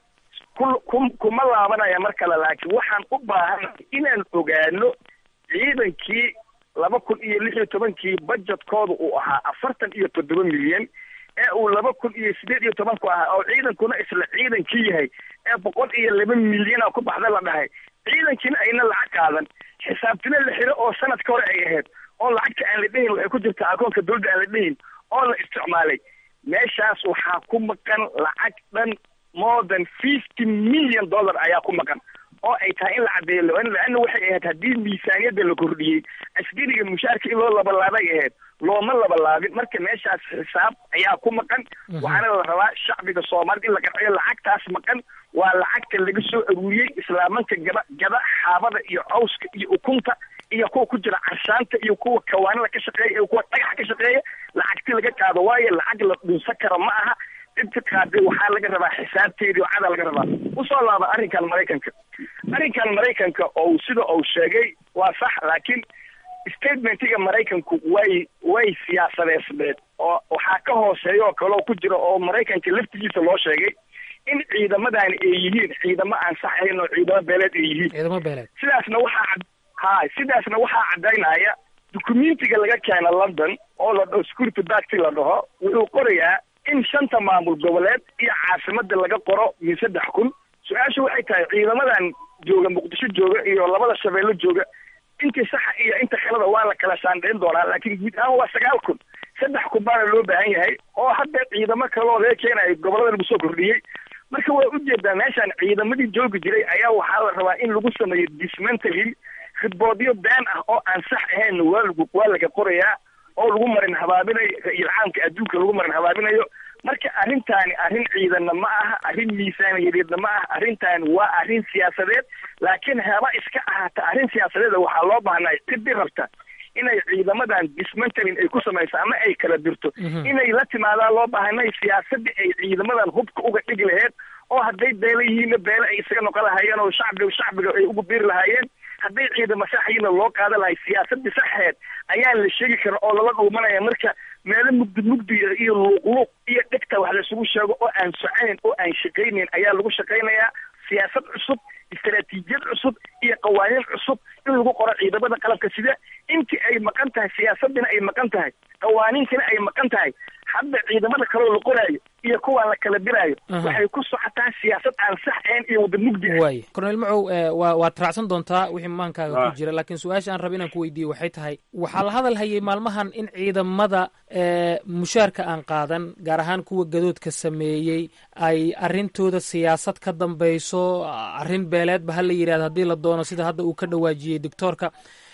D: ku ku kuma laabanaya mar kale laakiin waxaan u baahannahay inaan ogaano ciidankii laba kun iyo lix iyo tobankii budgetkooda uu ahaa afartan iyo toddoba milyan ee uu laba kun iyo sideed iyo tobanku ahaa oo ciidankuna isla ciidankii yahay ee boqol iyo laba milyana ku baxda la dhahay ciidankiina ayna lacag qaadan xisaabtina la xiro oo sanadka hore ay ahayd oo lacagta aan la dhehin waxay ku jirtaa akoonka dowladda aan la dhehin oo la isticmaalay meeshaas waxaa ku maqan lacag dhan more than fifty million dollar ayaa ku maqan oo ay tahay in la caddeeyo laana waxay ahayd haddii miisaaniyadda la kordhiyey askariga mushaarka in loo labalaabay ahayd looma labalaabin marka meeshaas xisaab ayaa ku maqan waxaana la rabaa shacbiga soomaalida in la qarciyo lacagtaas maqan waa lacagta laga soo aruuriyey islaamanka gaba gaba xaabada iyo cawska iyo ukunta iyo kuwa ku jira carshaanta iyo kuwa kawaanada ka shaqeeya iyo kuwa dhagaxa ka shaqeeya lacagti laga qaado waayo lacag la dhunsan karo ma aha inta qaaday waxaa laga rabaa xisaabteedii oo cada laga rabaa usoo laaba arrinkan maraykanka arrinkan maraykanka oo sida uu sheegay waa sax laakiin statementiga maraykanku way way siyaasadeysneed oo waxaa ka hooseeya oo kale oo ku jira oo maraykanka laftigiisa loo sheegay in ciidamadaani ay yihiin ciidamo aan sax ahayn oo ciidamo beeleed ay yihiin
F: ciidamo beeleed
D: sidaasna waxaa ha sidaasna waxaa caddaynaya dukumentiga laga keena london oo la dhaho security bacti la dhaho wuxuu qorayaa in shanta maamul goboleed iyo caasimada laga qoro min saddex kun su-aashu waxay tahay ciidamadan jooga muqdisho jooga iyo labada shabeello jooga intii saxa iyo inta khalada waa la kala shaandhayn doonaa laakiin guud ahaan waa sagaal kun saddex kun baana loo baahan yahay oo hadda ciidamo kaloo laga keenayo gobolada lagu soo kordhiyey marka waa ujeedaa meeshaan ciidamadii joogi jiray ayaa waxaa la rabaa in lagu sameeyo dismantling khidboodyo been ah oo aan sax ahayn waa lagu waa laga qorayaa oo lagu marin habaabinayo ra-iil caamka adduunka lagu marin habaabinayo marka arrintaani arrin ciidanna ma aha arrin miisaaniyadeedna ma aha arrintaani waa arrin siyaasadeed laakiin haba iska ahaata arrin siyaasadeeda waxaa loo baahnay ciddi rabta inay ciidamadan dismantling ay ku samayso ama ay kala dirto inay la timaadaan loo baahanay siyaasadii ay ciidamadan hubka uga dhigi laheyd oo hadday beela yihiinna beele ay isaga noqon lahaayeen oo shacbiga shacbiga ay ugu biiri lahaayeen hadday ciidamo saxyiina loo qaadan lahay siyaasadii saxeed ayaan la sheegi karin oo lala dhuumanaya marka meelo mugdi mugdi iyo luuqluuq iyo dhegta wax laisugu sheego oo aan soconayn oo aan shaqaynayn ayaa lagu shaqaynayaa siyaasad cusub istaraatiijiyad cusub iyo qawaaniin cusub in lagu qoro ciidamada qalabka sida intii ay maqan tahay siyaasadina ay maqan tahay qawaaniintina ay maqan tahay hadda ciidamada kaloo la qoraayo iyo kuwaan la kala diraayo waxay ku socotaa siyaasad aan sax ahayn iyo wada mugdi ah
F: waay cornel macow waa waad raacsan doontaa wixii maankaaga ku jira laakiin su-aasha aan raba inaan ku weydiiyo waxay tahay waxaa la hadal hayay maalmahan in ciidamada mushaarka aan qaadan gaar ahaan kuwa gadoodka sameeyey ay arrintooda siyaasad ka dambayso arrin beeleedba ha la yidhahdo haddii la doono sida hadda uu ka dhawaajiyey doctoorka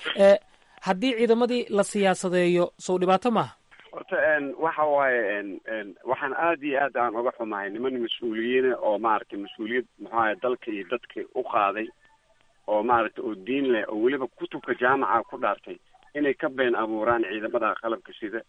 F: haddii ciidamadii la siyaasadeeyo sow dhibaato maaha
M: horta waxa waaye waxaan aada iyo aad aan uga xumahay niman mas-uuliyiina oo maaragtay mas-uuliyad muxuahay dalka iyo dadka u qaaday oo maaragtay oo diin leh oo weliba kutubka jaamaca ku dhaartay inay ka been abuuraan ciidamada qalabka sida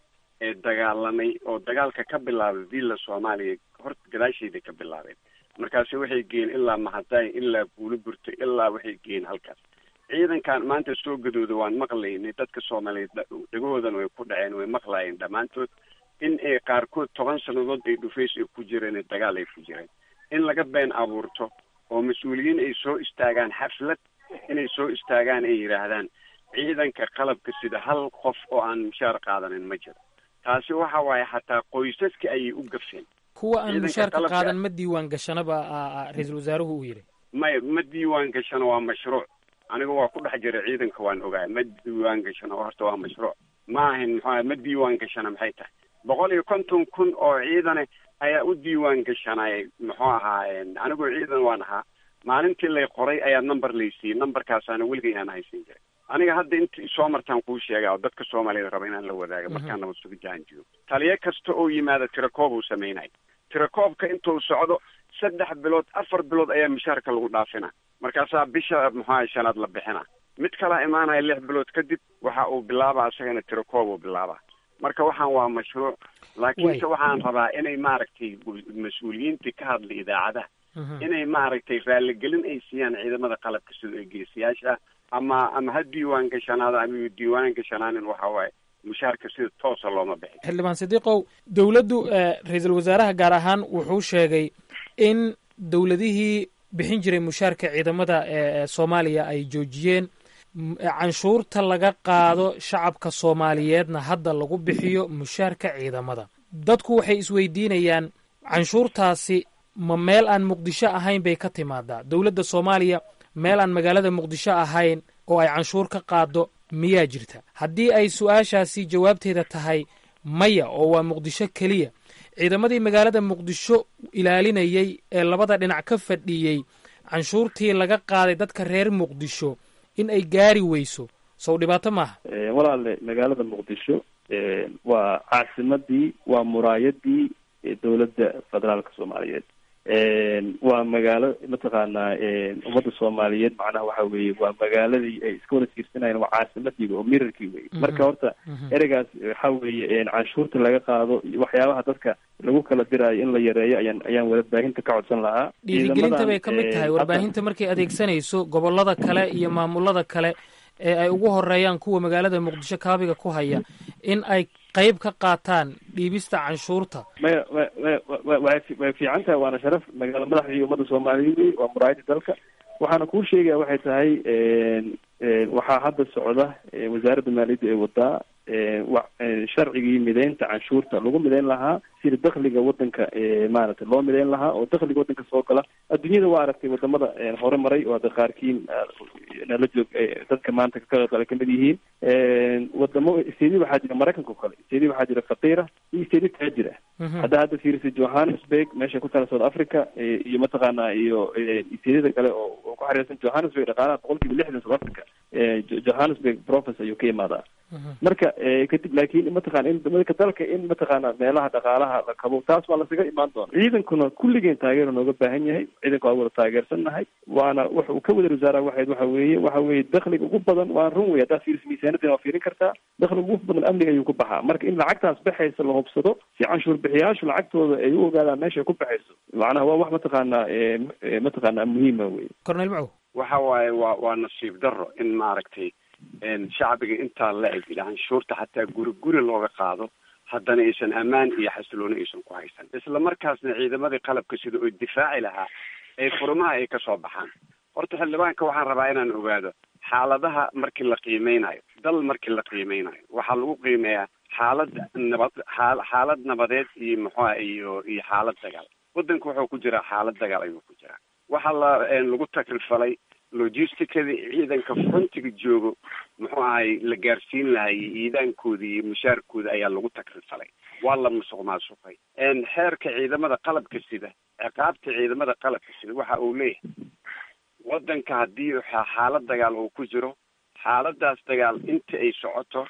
M: ee dagaalamay oo dagaalka ka bilaabay villa soomaaliya horta gadaasheeda ka bilaabeen markaasi waxay geen ilaa mahadaay ilaa buulo burto ilaa waxay geen halkaas ciidankan maanta soo gadooda waan maqlaynay dadka soomaaliyeed dhagahoodan way ku dhaceen way maqlaayeen dhammaantood in ay qaarkood toban sannadood ay dhufays ay ku jireen dagaal ay ku jireen in laga been abuurto oo mas-uuliyiin ay soo istaagaan xaflad inay soo istaagaan ay yidhaahdaan ciidanka qalabka sida hal qof oo aan mushaar qaadanin ma jiro taasi waxa waaye xataa qoysaska ayay u gafeen
F: kuwa aan
M: Ciidanka
F: mushaarka
M: qalabka-
F: qaadan ma diiwaan gashanaba ra-iisul wasaaruhu uu yidhi
M: maya ma diiwaan gashano waa mashruuc aniga waa ku dhex jira ciidanka waan ogahay ma diiwaan gashano horta waa mashruuc ma ahin muxuu ma diiwaan gashana maxay tahay boqol iyo konton kun oo ciidane ayaa u diiwaan gashanay muxuu ahaayeen anigoo ciidan waan ahaa maalintii lay qoray ayaa number laysiiyey numberkaasaana weligay aan haysan jiray aniga hadda inta soo martaan kuu sheega oo dadka soomaaliyada raba inaan la wadaago markaan nabad suga jaanjiyo taliyo kasta oo yimaada tirakoob uu sameynay tirakoobka intuu socdo saddex bilood afar bilood ayaa mushaarka lagu dhaafina markaasaa bisha muxuaha shanaad la bixina mid kalaa imaanaya lix bilood kadib waxa uu bilaabaa isagana tirakoob uu bilaabaa marka waxaan waa mashruuc laakiinse waxaan rabaa inay maaragtay mas-uuliyiintii ka hadlay idaacadaha inay maaragtay raaligelin ay siiyaan ciidamada qalabka sida ee geesiyaasha ama ama ha diiwaan gashanaada ama diiwaan gashanaanin waxa waaye mushaarka sida toosa looma bixin
F: xildhibaan sidiiqow dowladdu ra-iisul wasaaraha gaar ahaan wuxuu sheegay in dowladihii bixin jiray mushaarka ciidamada ee soomaaliya ay joojiyeen canshuurta laga qaado shacabka soomaaliyeedna hadda lagu bixiyo mushaarka ciidamada dadku waxay isweydiinayaan canshuurtaasi ma meel aan muqdisho ahayn bay ka timaadaa dowladda soomaaliya meel aan magaalada muqdisho ahayn oo ay canshuur ka qaado miyaa jirta haddii ay su-aashaasi jawaabteeda tahay maya oo waa muqdisho keliya ciidamadii magaalada muqdisho ilaalinayay ee labada dhinac ka fadhiyey canshuurtii laga qaaday dadka reer muqdisho in ay gaari weyso sow dhibaato maaha
L: walaale magaalada muqdisho waa caasimadii waa muraayadii dowladda federaalka soomaaliyeed waa magaalo mataqaanaa ummadda soomaaliyeed macnaha waxa weeye waa magaaladii ay iska wada fiirsanayeen waa caasimadiiba oo mirarkii weye marka horta ereygaas waxa weeye canshuurta laga qaado waxyaabaha dadka lagu kala diraayo in la yareeyo ayaan ayaan warbaahinta ka codsan lahaa
F: dhiirigelinta bay ka mid tahay warbaahinta markay adeegsanayso gobolada kale iyo maamulada kale ee ay ugu horeeyaan kuwa magaalada muqdisho kaabiga ku haya in ay qayb ka qaataan dhiibista canshuurta
L: maya wa way fiican tahay waana sharaf magaalo madaxdii ummadda soomaaliyeed wey waa muraayadii dalka waxaana kuu sheegaya waxay tahay waxaa hadda socda wasaaradda maaliyadda ee wadaa sharcigii mideynta canshuurta lagu mideyn lahaa sida dakliga wadanka maaragtay loo mideyn lahaa oo dakliga wadanka soo gala adduunyada waa aragtay wadamada hore maray oo hadda qaarkiin nala joog dadka maanta ka qaybgala kamid yihiin wadamo istedi waxaa jira maraykanka o kale istedi waxaa jira faqiira iyo istedi taajira hadda hadda fiirisa johannesburg meesha ku taala south africa iyo mataqaana iyo istediyada kale oo ku xariirsan johannesburg dhaqaalaha boqol kiiba lixdan south africa johannesburg province ayuu ka imaadaa marka kadib laakiin mataqana in dadka dalka in mataqaana meelaha dhaqaalaha la kabo taas waa lasaga imaan doona ciidankuna kulligeen taageero nooga baahan yahay ciidanka waa wada taageersannahay waana waxa uu ka wada wasaaraha waxayd waxa weeye waxa weeye dakliga ugu badan waa run wey haddaad fiiriso miisaanadina waa fiirin kartaa dakliga ugu badan amniga ayuu ku baxaa marka in lacagtaas baxaysa la hubsado si canshuur bixiyaashu lacagtooda ay u ogaadaan meeshay ku baxayso macnaha waa wax mataqaana mataqaana muhiima wey
F: cornel macow
M: waxa waaye waa waa nasiib darro in maaragtay shacbiga intaa la eg canshuurta xataa guri guri looga qaado haddana aysan ammaan iyo xasilooni aysan ku haysan isla markaasna ciidamadii qalabka sida oo difaaci lahaa ay furmaha ay kasoo baxaan horta xildhibaanka waxaan rabaa inaan ogaado xaaladaha markii la qiimeynayo dal markii la qiimeynayo waxaa lagu qiimeeyaa xaalad nabad aa xaalad nabadeed iyo muxuuha iyo iyo xaalad dagaal wadanka wuxuu ku jiraa xaalad dagaal ayuu ku jiraa waxaa la lagu takrifalay logisticadii ciidanka frontiga joogo muxuu ahay la gaarsiin lahay iidaankooda iyo mushaarkooda ayaa lagu takrifalay waa la musuq maasuqay xeerka ciidamada qalabka sida ciqaabta ciidamada qalabka sida waxa uu leeyahay wadanka haddii xaalad dagaal uu ku jiro xaaladaas dagaal inta ay socoto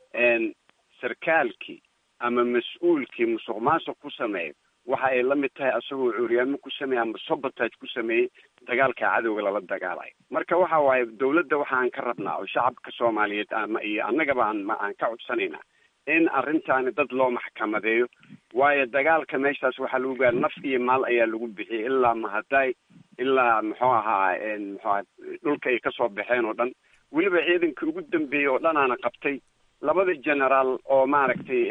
M: sarkaalkii ama mas-uulkii musuq maasuq ku sameeyo waxa ay la mid tahay asagoo cuuryaamo ku sameeyey ama sabotage ku sameeyey dagaalka cadowga lala dagaalayo marka waxa waaye dawladda waxa aan ka rabnaa oo shacabka soomaaliyeed ama iyo annagaba aan ma aan ka codsanaynaa in arrintaani dad loo maxkamadeeyo waayo dagaalka meeshaas waxaa lagu gaara naf iyo maal ayaa lagu bixiyay ilaa mahaday ilaa muxuu ahaa muxuu aha dhulka ay kasoo baxeen oo dhan weliba ciidankii ugu dambeeyey oo dhanaana qabtay labada generaal oo maaragtay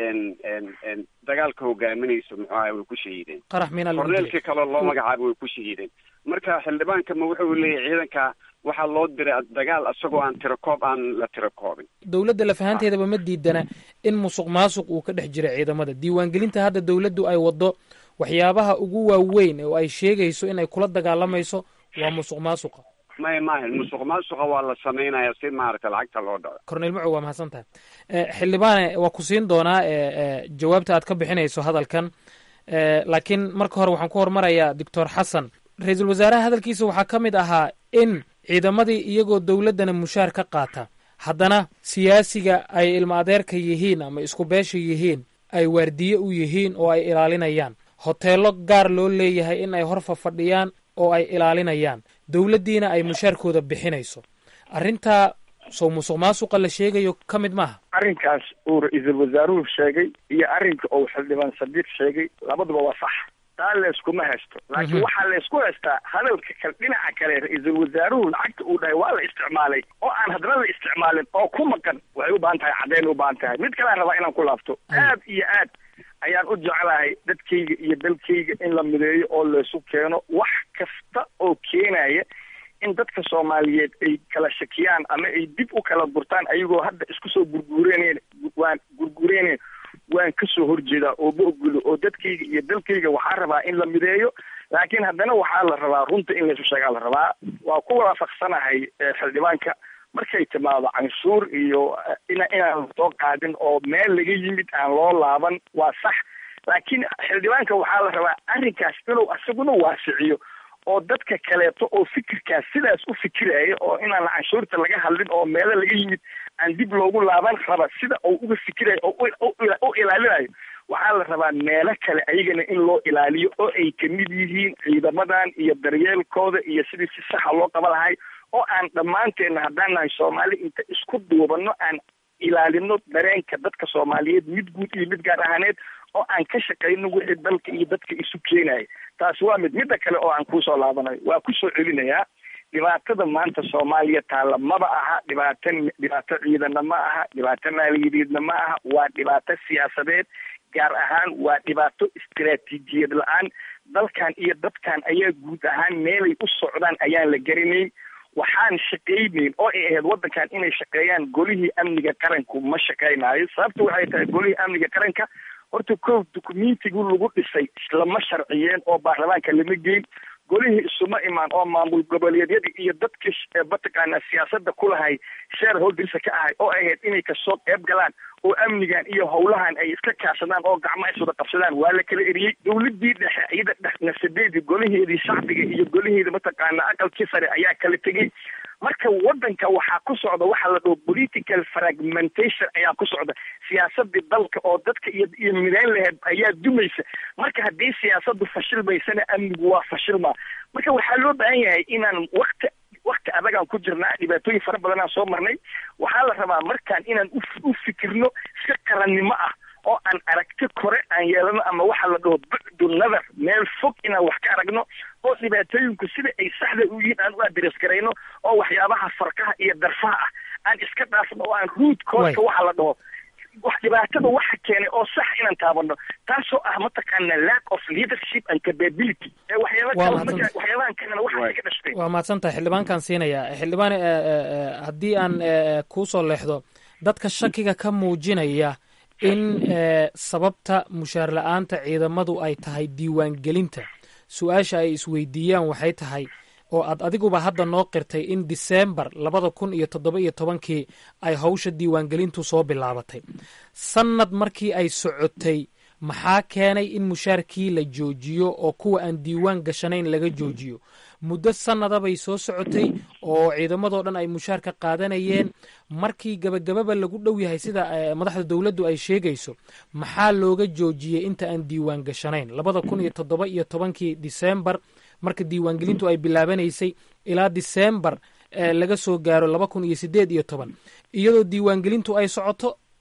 M: dagaalka hogaaminayso muxuu ahay way ku shahiideen
F: qarax mina lagu
M: korneelkii
F: dilay
M: kaloo loo magacaabay way ku shahiideen marka xildhibaanka ma wuxuu leeyahay ciidanka waxaa loo diray dagaal isagoo aan tirakoob aan la tirakoobin
F: dowladda lafahanteedaba ma diidana in musuq maasuq uu ka dhex jira ciidamada diiwaangelinta hadda dowladdu ay waddo waxyaabaha ugu waaweyn oo ay sheegayso in ay kula dagaalamayso waa musuq maasuqa
M: may maahan musuq maasuqa waa la samaynayaa si maaragtay lacagta loo dhaco
F: cornel macow waa mahadsan tahay Eh, xildhibaane waa ku siin doonaa eh, eh, jawaabta aad ka bixinayso hadalkan Eh, laakiin marka hore waxaan ku hormarayaa doctor xasan ra-iisul wasaaraha hadalkiisa waxaa ka mid ahaa in ciidamadii iyagoo dowladdana mushaar ka qaata haddana siyaasiga ay ilma adeerka yihiin ama isku beesha yihiin ay waardiye u yihiin oo ay ilaalinayaan hoteello gaar loo leeyahay in ay hor fafadhiyaan oo ay ilaalinayaan dowladdiina ay mushaarkooda bixinayso arrintaa sow musuq maasuqa la sheegayo ka mid maaha
N: arrinkaas uu ra-iisul wasaaruhu sheegay iyo arrinka uu xildhibaan sadiiq sheegay labaduba waa sax taa layskuma haysto laakiin
O: Mhm.
N: waxaa laysku haystaa hadalka kale dhinaca kale ra-iisul wasaaruhu lacagta uu dhahay waa la isticmaalay oo aan haddana la isticmaalin oo ku maqan waxay u baahan tahay caddeyn u baahan tahay mid kalean rabaa inaan ku laabto aad iyo aad ayaan u jeclahay dadkayga iyo dalkayga in la mideeyo oo laysu keeno wax kasta oo keenaya in dadka soomaaliyeed ay kala shakiyaan ama ay dib u kala gurtaan ayagoo hadda isku soo gurguureyneen waan gurguureyneen waan kasoo horjeedaa oo ma ogulo oo dadkayga iyo dalkayga waxaa rabaa in la mideeyo laakiin haddana waxaa la rabaa runta in laysu sheegaa la rabaa waa ku waafaqsanahay eh, xildhibaanka markay timaado canshuur iyo eh, ina inaan soo qaadin oo meel laga yimid aan loo laaban waa sax laakiin xildhibaanka waxaa la rabaa arrinkaas inuu asaguna waasiciyo oo dadka kaleeto oo fikirkaas sidaas u fikiraya oo inaan canshuurta laga hadlin oo meelo laga yimid aan dib loogu laaban raba sida uu uga fikirayo oo u- u- u- u ilaalinayo waxaa la rabaa meelo kale ayagana in loo ilaaliyo oo ay kamid yihiin ciidamadan iyo daryeelkooda iyo sidii si saxa loo qaba lahay oo aan dhammaanteena haddaan nahay soomaali inta isku duubano aan ilaalino dareenka dadka soomaaliyeed mid guud iyo mid gaar ahaaneed oo aan ka shaqayno wixii dalka iyo dadka isu keenaya taasi waa mid midda kale oo aan kusoo laabanayo waa kusoo celinayaa dhibaatada maanta soomaaliya taalla maba aha dhibaato dhibaato ciidana ma aha dhibaato maaliyadeedna ma aha waa dhibaato siyaasadeed gaar ahaan waa dhibaato istiraatiijiyad la-aan dalkan iyo dadkan ayaa guud ahaan meelay u socdaan ayaan la garanayn waxaan shaqaynayn oo ay ahayd waddankan inay shaqeeyaan golihii amniga qaranku ma shaqaynaayo sababta waxay tahay golihii amniga qaranka horta kow dukumentigu lagu dhisay lama sharciyeen oo baarlamaanka lama geyn golihii isuma imaan oo maamul goboleedyada iyo dadka sh- ee mataqaanaa siyaasadda ku lahay shareholdersa ka ahay oo ay ahayd inay kasoo qeyb galaan oo amnigan iyo howlahan ay iska kaashadaan oo gacmaha iswada qabsadaan waa la kala eriyey dowladii dhexe iyada dhex nasadeedii golaheedii shacbiga iyo golaheeda mataqaanaa aqalkii sare ayaa kala tegey marka wadanka waxaa ku socda waxa la dhaho political fragmentation ayaa ku socda siyaasadii dalka oo dadka iyo iyo mideyn laheed ayaa dumaysa marka haddii siyaasadu fashilmaysana amnigu waa fashilma marka waxaa loo baahan yahay inaan wakti wakti adagaan ku jirnaa dhibaatooyin fara badanaan soo marnay waxaa la rabaa markaan inaan u u fikirno si qarannimo ah oo aan aragti kore aan yeelano ama waxa la dhaho bucdu nadar meel fog inaan wax ka aragno oo dhibaatooyinku sida ay saxda u yihiin aan u adres garayno oo waxyaabaha farkaha iyo darfaha ah aan iska dhaafno oo aan root causka waxa la dhaho wax dhibaatada waxa keenay oo sax inaan taabano taasoo ah mataqaana lack of leadership and capability ee waxyaaba
F: Waa
N: kale
F: mahadsan.
N: marka- waxyaabahan kalena waxay ka dhashtay
F: waa mahadsan tahay xildhibaankaan siinaya xildhibaan eh, eh, eh, haddii aan eh, kuu soo leexdo dadka shakiga ka muujinaya in eh, sababta mushaar la-aanta ciidamadu ay tahay diiwaangelinta su-aasha ay isweydiiyaan waxay tahay oo aad adiguba hadda noo qirtay in diseembar labada kun iyo toddoba iyo tobankii ay hawsha diiwaangelintu soo bilaabatay sannad markii ay socotay maxaa keenay in mushaarkii la joojiyo oo kuwa aan diiwaan gashanayn laga joojiyo muddo sannada bay soo socotay oo ciidamadoo dhan ay mushaar ka qaadanayeen markii gabagababa lagu dhow yahay sida eh, madaxda dowladdu ay sheegayso maxaa looga joojiyey inta aan diiwaan gashanayn labada kun iyo toddoba iyo tobankii diseembar marka diiwaangelintu ay bilaabanaysay ilaa diseembar eh, laga soo gaaro laba kun iyo sideed iyo toban iyadoo diiwaangelintu ay socoto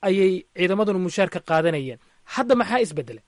F: ayay ciidamaduna mushaar ka qaadanayeen hadda maxaa isbedelay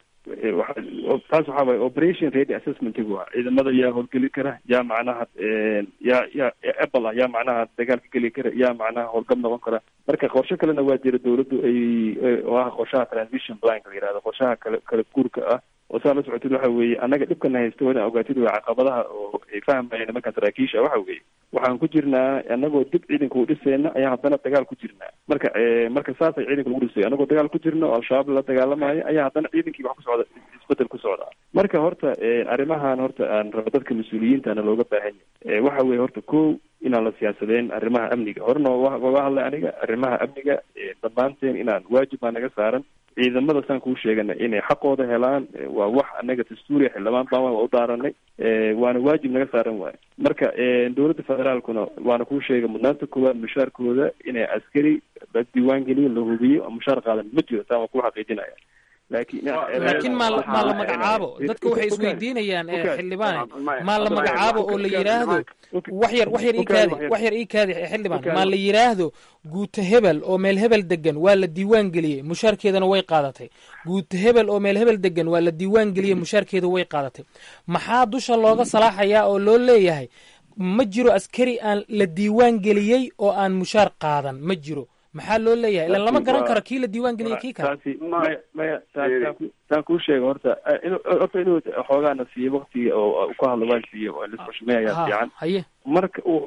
L: taas waxaa waye operation ready assessmentigu waa ciidamada yaa howlgeli kara yaa macnaha yaa yaa apple ah yaa macnaha dagaal ka geli kara yaa macnaha howlgab noqon kara marka qorshe kalena waa jira dawladdu ay oo ah qorshaha transition planka la yihahdo qorshaha kale kala guurka ah oo saa la socotid waxa weeye annaga dhibkana haysta waa ina ogaatid waa caqabadaha oo ay fahmayeen nimankan saraakiisha waxa weeye waxaan ku jirnaa anagoo dib ciidanka u dhisayna ayaan haddana dagaal ku jirnaa marka marka saasay ciidanka lagu dhisay anagoo dagaal ku jirna oo al-shabaab la dagaalamayo ayaa haddana ciidankii wax ku socda isbedel ku socda marka horta arrimahan horta aan rabo dadka mas-uuliyiintana looga baahan yahay waxa weeye horta ko inaan la siyaasadeen arrimaha amniga horena waga hadlay aniga arrimaha amniga dhammaanteen inaan waajib baa naga saaran ciidamada saan kuu sheegana inay xaqooda helaan waa wax anaga dastuuriya xildhibaan baan waa u daaranay waana waajib naga saaran waayo marka dowladda federaalkuna waana kuu sheegay mudnaanta koowaad mushaarkooda inay askari la diiwaan geliyo la hubiyo mushaar qaadan ma jiro taa waan kuu xaqiijinaya laakiin
F: laakiin maa maa la magacaabo dadka waxay isweydiinayaan xildhibaan maa la magacaabo oo la yidhaahdo wax yar wax yar ii kaadi wax yar ii kaadi xildhibaan maa la yidhaahdo guuta hebel oo meel hebel degan waa la diiwaan geliyey mushaarkeedana way qaadatay guuta hebel oo meel hebel degan waa la diiwaan geliyey mushaarkeeda way qaadatay maxaa dusha looga salaaxayaa oo loo leeyahay ma jiro askari aan la diiwaan geliyey oo aan mushaar qaadan ma jiro maxaa loo leeyahay ilan lama garan karo kii la diiwaan geliyay kii kale
L: taasi maya maya saan kuu sheega horta horta inuu xoogaana siiyo waktiga oo ku hadlo waan siiye oo lisxushmey ayaa fiican
F: haye
L: marka uu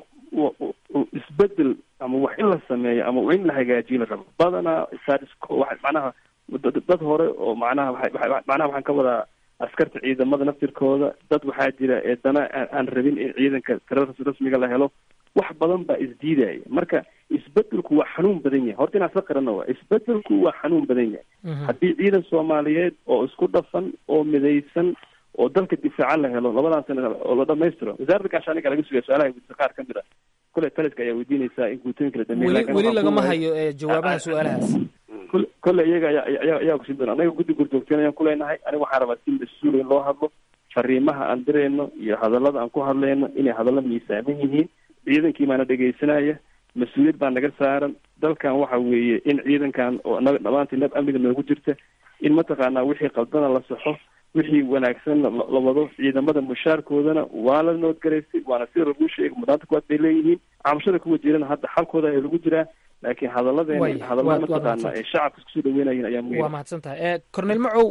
L: uu isbedel ama wax in la sameeyo ama in la hagaajiyo la rabo badanaa statusco wa macnaha dad hore oo macnaha waa macnaha waxaan ka wadaa askarta ciidamada naftirkooda dad waxaa jira ee dana aan rabin in ciidanka tira rasmiga la helo wax badan baa isdiidaya marka isbedelku waa xanuun badan yahay horta inaan isla qarana waa isbedelku waa xanuun badan yahay haddii ciidan soomaaliyeed oo isku dhafan oo midaysan oo dalka difaacan la helo labadan sana oo la dhamaystiro wasaaradda gaashaaniga laga sugaya su-aalaha weydiisa qaar ka mid a kule taliska ayaa weydiinaysaa in guutooyinka la dhameeyo
F: weli lagama hayo jawaabaha su-aalahaas
L: kole iyaga ayaa ayaa kusin doona anaga guddi gurdoogteen ayaan kuleenahay aniga waxaan rabaa si mas-uul in loo hadlo fariimaha aan dirayno iyo hadallada aan ku hadlayno inay hadallo miisaaman yihiin ciidankii baana dhegaysanaya mas-uuliyad baa naga saaran dalkan waxa weeye in ciidankan oo naga dhamaantii nab amniga noogu jirta in mataqaanaa wixii qaldana la saxo wixii wanaagsan la wado ciidamada mushaarkoodana waa la noodgaraysay waana sida lagu sheegay mudnaanta kuwaad bay leeyihiin cabashada kuwa jirana hadda xalkooda ayaa lagu jiraa laakiin hadalladeena hadallada mataqaana ee shacabka iskusoo dhaweynayin ayaa muhiim
F: waa mahadsan tahay cornel macow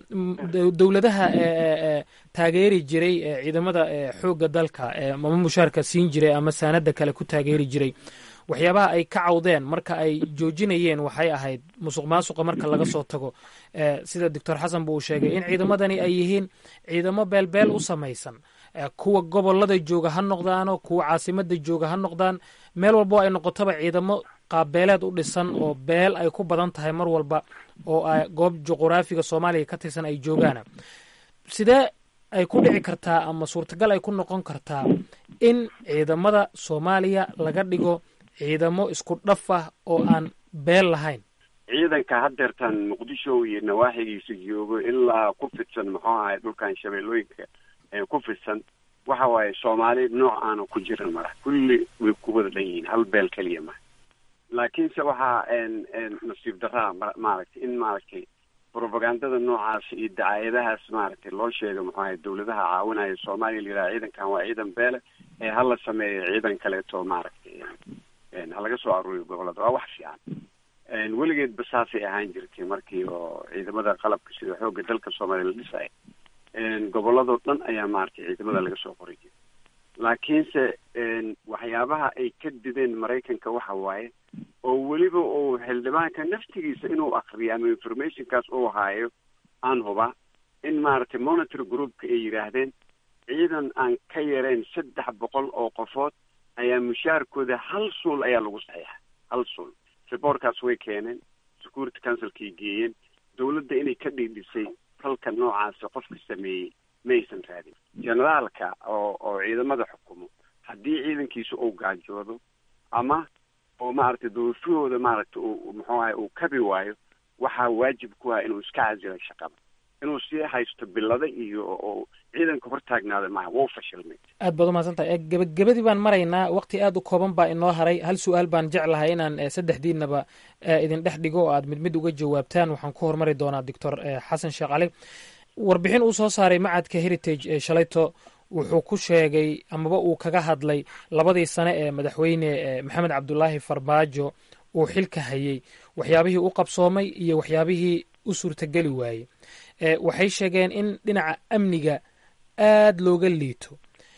F: dowladaha taageeri jiray ciidamada xoogga dalka ama mushaarka siin jiray ama saanada kale ku taageeri jiray waxyaabaha ay ka cawdeen marka ay joojinayeen waxay ahayd musuq maasuqa marka laga soo tago sida doctor xasan bu uu sheegay in ciidamadani ay yihiin ciidamo beelbeel u samaysan kuwa gobolada jooga ha noqdaano kuwa caasimada jooga ha noqdaan meel walbo ay noqotoba ciidamo qaabbeeleed u dhisan oo beel ay ku badan tahay mar walba oo goob juquraafiga soomaaliya ka tirsan ay joogaana sidee ay ku dhici kartaa ama suurtagal ay ku noqon kartaa in ciidamada soomaaliya laga dhigo ciidamo isku dhaf ah oo aan beel lahayn
M: ciidanka hadeertan muqdisho iyo nawaaxigiisa joogo ilaa ku fidsan muxuu ahay dhulkan shabeellooyinka ee ku fidsan waxa waaye soomaali nooc aana ku jirin mara kulli way ku wada dhan yihiin hal beel keliya ma laakiinse waxaa nasiib daraa maaragtay in maaragtay propagandada noocaas iyo dacaayadahaas maaragtay loo sheega muxuu ahay dawladaha caawinaya soomaaliya la yidhaha ciidankan waa ciidan beele ee hala sameeyo ciidan kaleeto maaragtay ha laga soo aruuriyo gobolada waa wax fiican weligeedba saasay ahaan jirtay markii oo ciidamada qalabka sida xoogga dalka soomaaliya la dhisaya goboladoo dhan ayaa maaragtay ciidamada laga soo qoray jiray laakiinse waxyaabaha ay ka dideen maraykanka waxa waaye oo weliba uu xildhibaanka naftigiisa inuu akriyo ama informationkaas uu haayo aan hubaa in maaragtay monitor groupka ay yidhaahdeen ciidan aan ka yarayn saddex boqol oo qofood ayaa mushaarkooda hal suul ayaa lagu saxiixa hal suul reportkaas way keeneen security councilkay geeyeen dawladda inay ka dhiidhisay falka noocaasi qofka sameeyey maysan raadin generaalka oo oo ciidamada xukumo haddii ciidankiisa uu gaajoodo ama oo maaragtay doorashahooda maaragtay uu muxuu ahay uu kabi waayo waxaa waajib ku ah inuu iska casilo shaqada inuu sii haysto bilada iyo oo ciidanka hortaagnaada maaha wuu fashilmay
F: aad baad umahadsantahay gebagabadii baan maraynaa waqti aad u kooban baa inoo haray hal su-aal baan jeclahay inaan saddexdiinaba idin dhex dhigo oo aad mid mid uga jawaabtaan waxaan ku hormari doonaa doctor xasan sheekh cali warbixin uu soo saaray macadka heritage ee shalayto wuxuu ku sheegay amaba uu kaga hadlay labadii sane ee madaxweyne maxamed cabdulaahi farmaajo uu xilka hayey waxyaabihii u qabsoomay iyo waxyaabihii u suurtageli waayey waxay sheegeen in dhinaca amniga aad looga liito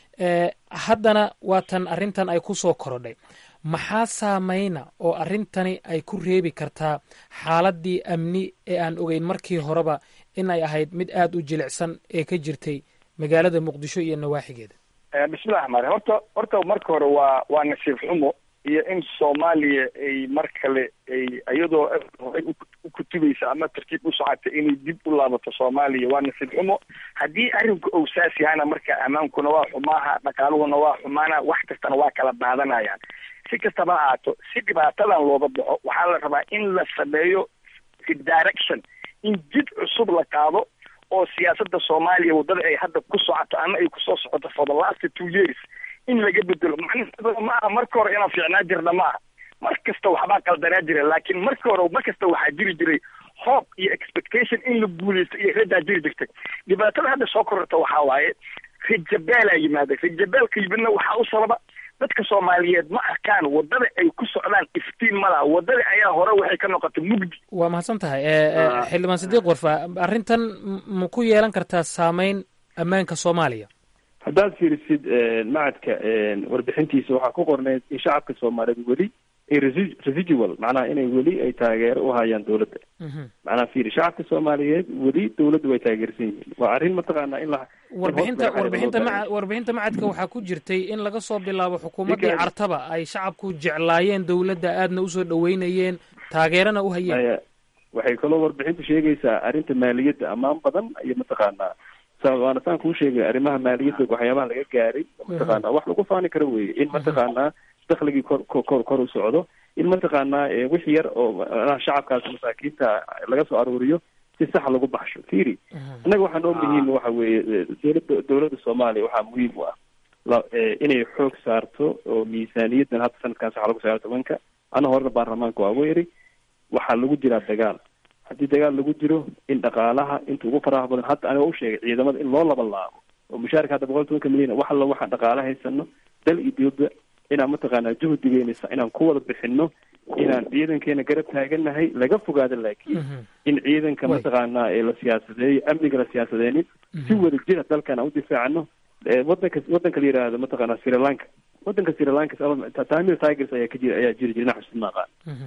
F: haddana waatan arrintan ay ku soo korodhay maxaa saameyna oo arrintani ay ku reebi kartaa xaaladdii amni ee aan ogeyn markii horeba in ay ahayd mid aad u jilicsan ee ka jirtay magaalada muqdisho iyo nawaaxigeeda
N: bismillahi raxmaan raxiim horta horta marka hore waa waa nasiib xumo iyo in soomaaliya ay mar kale ay iyadoo horay u kutubaysa ama tartiib u socotay inay dib u laabato soomaaliya waa nasiib xumo haddii arrinku ou saas yahana marka ammaankuna waa xumaaha dhaqaaluhuna waa xumaana wax kastana waa kala daadanayaan si kastaba ha ahaato si dhibaatadan looga baxo waxaa la rabaa in la sameeyo direction in jid cusub la qaado oo siyaasadda soomaaliya waddada ay hadda ku socoto ama ay kusoo socoto for the last two years in laga bedelo macnaheedu ma aha marka hore inaan fiicnaa jirna ma aha mar kasta waxbaa qaldanaa jira laakiin marka hore mar kasta waxaa jiri jiray hope iyo expectation in la guuleysto iyo radaa jiri jirtay dhibaatada hadda soo kororta waxaa waaye rajabeelaa yimaada rajabeelka yimidna waxaa u sababa dadka soomaaliyeed ma arkaan waddada ay ku socdaan iftiin ma laha waddada ayaa hore waxay ka noqotay mugdi
F: waa mahadsan tahay xildhibaan sidiiq warfa arrintan ma ku yeelan kartaa saameyn ammaanka soomaaliya
L: haddaad fiirisid macadka warbixintiisa waxaa ku qorneyd in shacabka soomaaliyeed weli ay resi- residual macnaha inay weli ay taageero u hayaan dowladda macnaha fiiri shacabka soomaaliyeed weli dowladda way taageersan yihiin waa arrin mataqaanaa in la
F: warbixinta warbixinta maca warbixinta macadka waxaa ku jirtay in laga soo bilaabo xukuumaddii
L: Ninka-
F: cartaba ay shacabku jeclaayeen dowladda aadna usoo dhaweynayeen taageerana u hayeen
L: Aya, waxay kaloo warbixintu sheegaysaa arrinta maaliyadda ammaan badan iyo mataqaanaa sa- waana saan kuu sheegay arrimaha maaliyadda waxyaabaha laga gaaray mataqaanaa wax lagu faani karo weye in mataqaanaa dakhligii kor kor kor kor u socdo in mataqaanaa eh, wix yar oo macnaha shacabkaas masaakiinta laga soo aruuriyo si sax lagu baxsho fiiri innaga waxaa noo muhiim waxa weeye eh, dowladda dowladda soomaaliya waxaa muhiim u ah la- eh, inay xoog saarto oo miisaaniyaddan hadda sanadkan sax lagu sagaal tobanka ana horena baarlamaanka waa weeri waxaa lagu jiraa dagaal haddii dagaal lagu jiro in dhaqaalaha inta ugu faraha badan hadda aniga u sheegay ciidamada in loo laba laabo oo mushaarka hadda boqol tobanka milyan wax alla waxaan dhaqaala haysano dal iyo dibadba inaan mataqaanaa juhdigeynaysa inaan ku wada bixino inaan ciidankeena garab taaganahay laga fogaado laakiin in ciidanka
F: Way.
L: mataqaanaa ee la siyaasadeeyo amniga la siyaasadeenin si wada jira dalkan aan u difaacano Eh, wadanka wadanka la yidhaahdo mataqaanaa sri lanka wadanka sri lanka ta- tamil tigers ayaa ka jira ayaa jiri jira naxus maaqa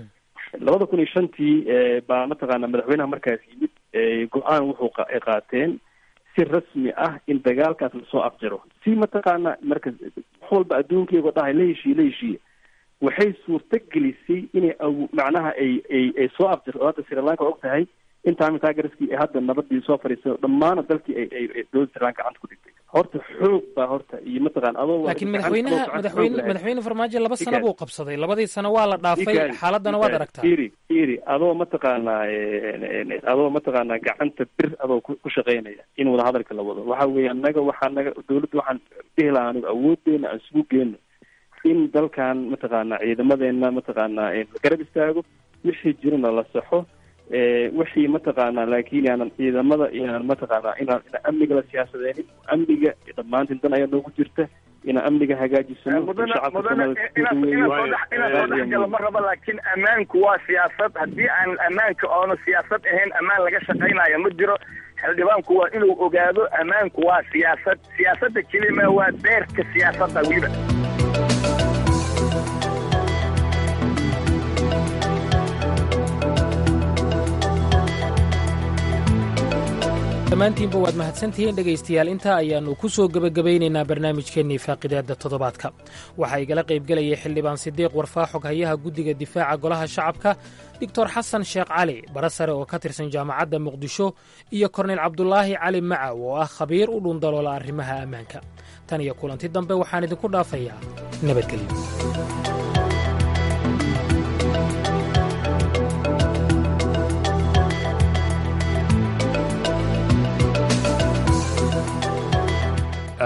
L: labada kun iyo shantii eh, baa mataqaanaa madaxweynaha markaas yimid eh, go-aan wuxuu qa- ay qaateen si rasmi ah in dagaalkaas lasoo afjaro si mataqaanaa marka wax walba adduunka iyagoo dhahay la heshiiye la heshiiye waxay suurto gelisay inay aw- macnaha ay ay ay soo afjarto oo hadda sri lanka og tahay in tamil tigerskii ay hadda nabadii soo fadhiiso dhammaana dalkii ay ay ay dowladda sri lanka gacanta ku dhigtay horta xoog baa horta iyo mataqaana adoo
F: laakiin
L: gacanta
F: madaxweynaha
L: adoo gacanta
F: madaxweyne
L: xoog lahayd.
F: madaxweyne farmaajo laba sano
L: Ikaad.
F: buu qabsaday labadii sano waa la dhaafay
L: Ikaad,
F: xaaladana waad
L: ikaad.
F: aragtaa
L: iri iri adoo mataqaanaa eh, adoo mataqaanaa gacanta bir adoo ku ku shaqaynaya in wada hadalka la wado waxa weeye annaga waxaa naga dowladda waxaan dhihi lahaa anigu awoodeena aan isugu geyno in dalkan mataqaanaa ciidamadeena mataqaanaa eh, la garab istaago wixii jirana la saxo eh, wixii mataqaanaa laakiin aanan ciidamada inaan mataqaanaa inaan inaan amniga la siyaasadeenin amniga dhammaantiin dan ayaa noogu jirta inaan amniga hagaajisano
N: mudane
L: shacabka
N: mudane
L: Soomaaliyeed
N: inaad
L: ku
N: inaad
L: dhaweeyo.
N: soo dhex inaad soo dhex galo ma rabo laakiin ammaanku waa siyaasad haddii aan ammaanka oona siyaasad ahayn ammaan laga shaqaynayo ma jiro xildhibaanku waa inuu ogaado ammaanku waa siyaasad siyaasadda kelima waa beerka siyaasadda weliba
F: dhammaantiinba waad mahadsantihiin dhegaystayaal intaa ayaannu ku soo gebagabaynaynaa barnaamijkeennii faaqidaadda toddobaadka waxaa igala qaybgelayay xildhibaan sidiiq warfaaxog hayaha guddiga difaaca golaha shacabka doctor xasan sheekh cali bara sare oo ka tirsan jaamacadda muqdisho iyo korneyl cabdulaahi cali macaw oo ah khabiir u dhundaloola arrimaha ammaanka tan iyo kulanti dambe waxaan idinku dhaafayaa nabadgelyo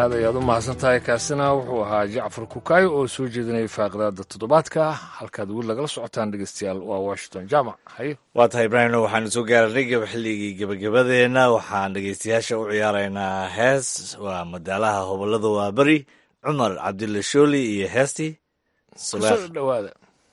B: aad ayaad u mahadsan tahay kaasina wuxuu ahaa jacfar kukaayo oo soo jeedinayay faaqidaada toddobaadka halkaad weli lagala socotaan dhegeystayaal waa washington jaamac haye
A: waa tahay ibraahimno waxaanu soo gaaranay gaba xilligii gebagabadeenna waxaan dhegeystayaasha u ciyaaraynaa hees waa madaalaha hobolada waa beri cumar cabdilla shooli iyo heestii
B: kusoo dhawaada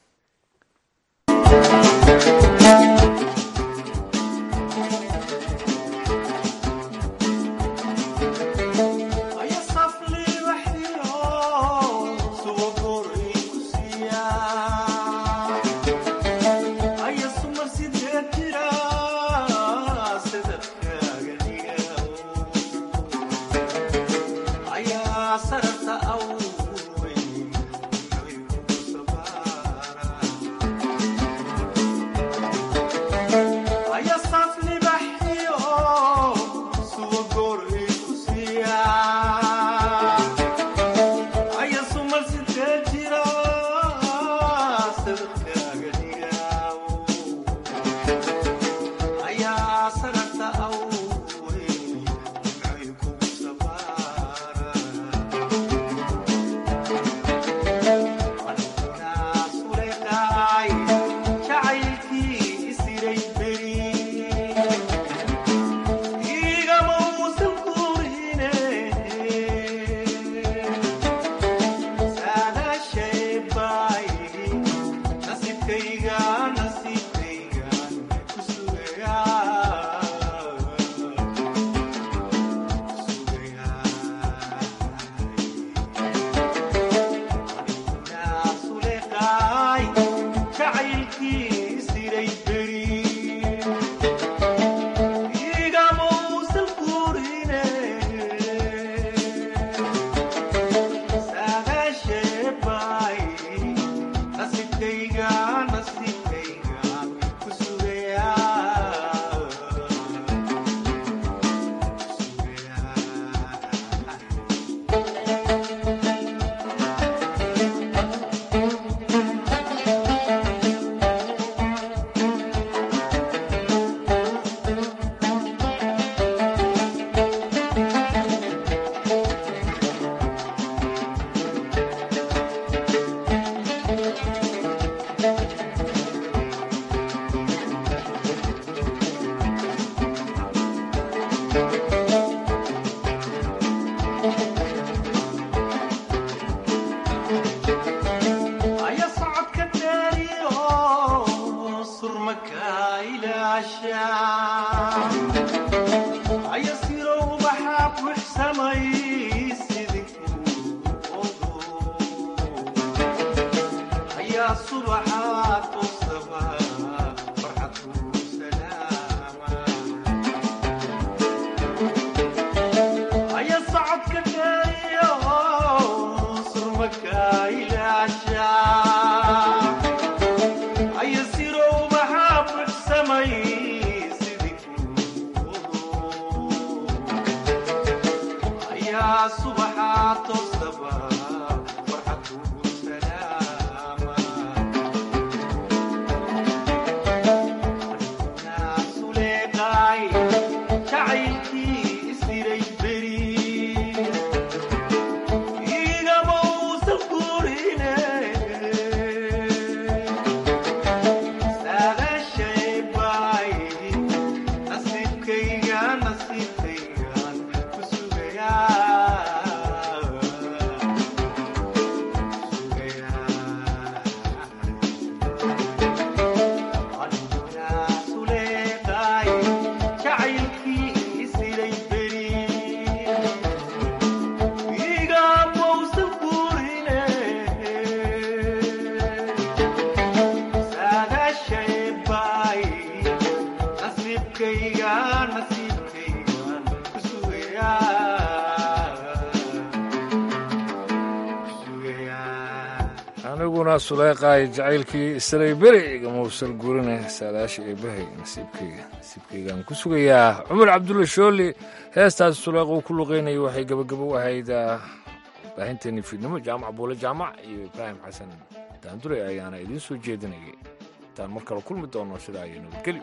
B: aniguna suleeqaay jacaylkii isray beri igama usal gurine saadaasha eebahay nasiibkayga nasiibkaygaan ku sugayaa cumar cabdulla shooli heestaas suleequu ku luqaynaya waxay gabagabo u ahayd baahinteennii fiidnimo jaamac buule jaamac iyo ibraahim xasan daandure ayaana idiin soo jeedinayay intaan mar kale kulmi doono sidaa iyo nabadgelyo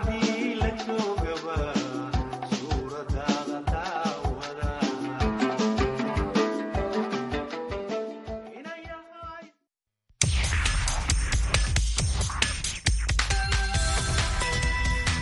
O: haddii la joogaba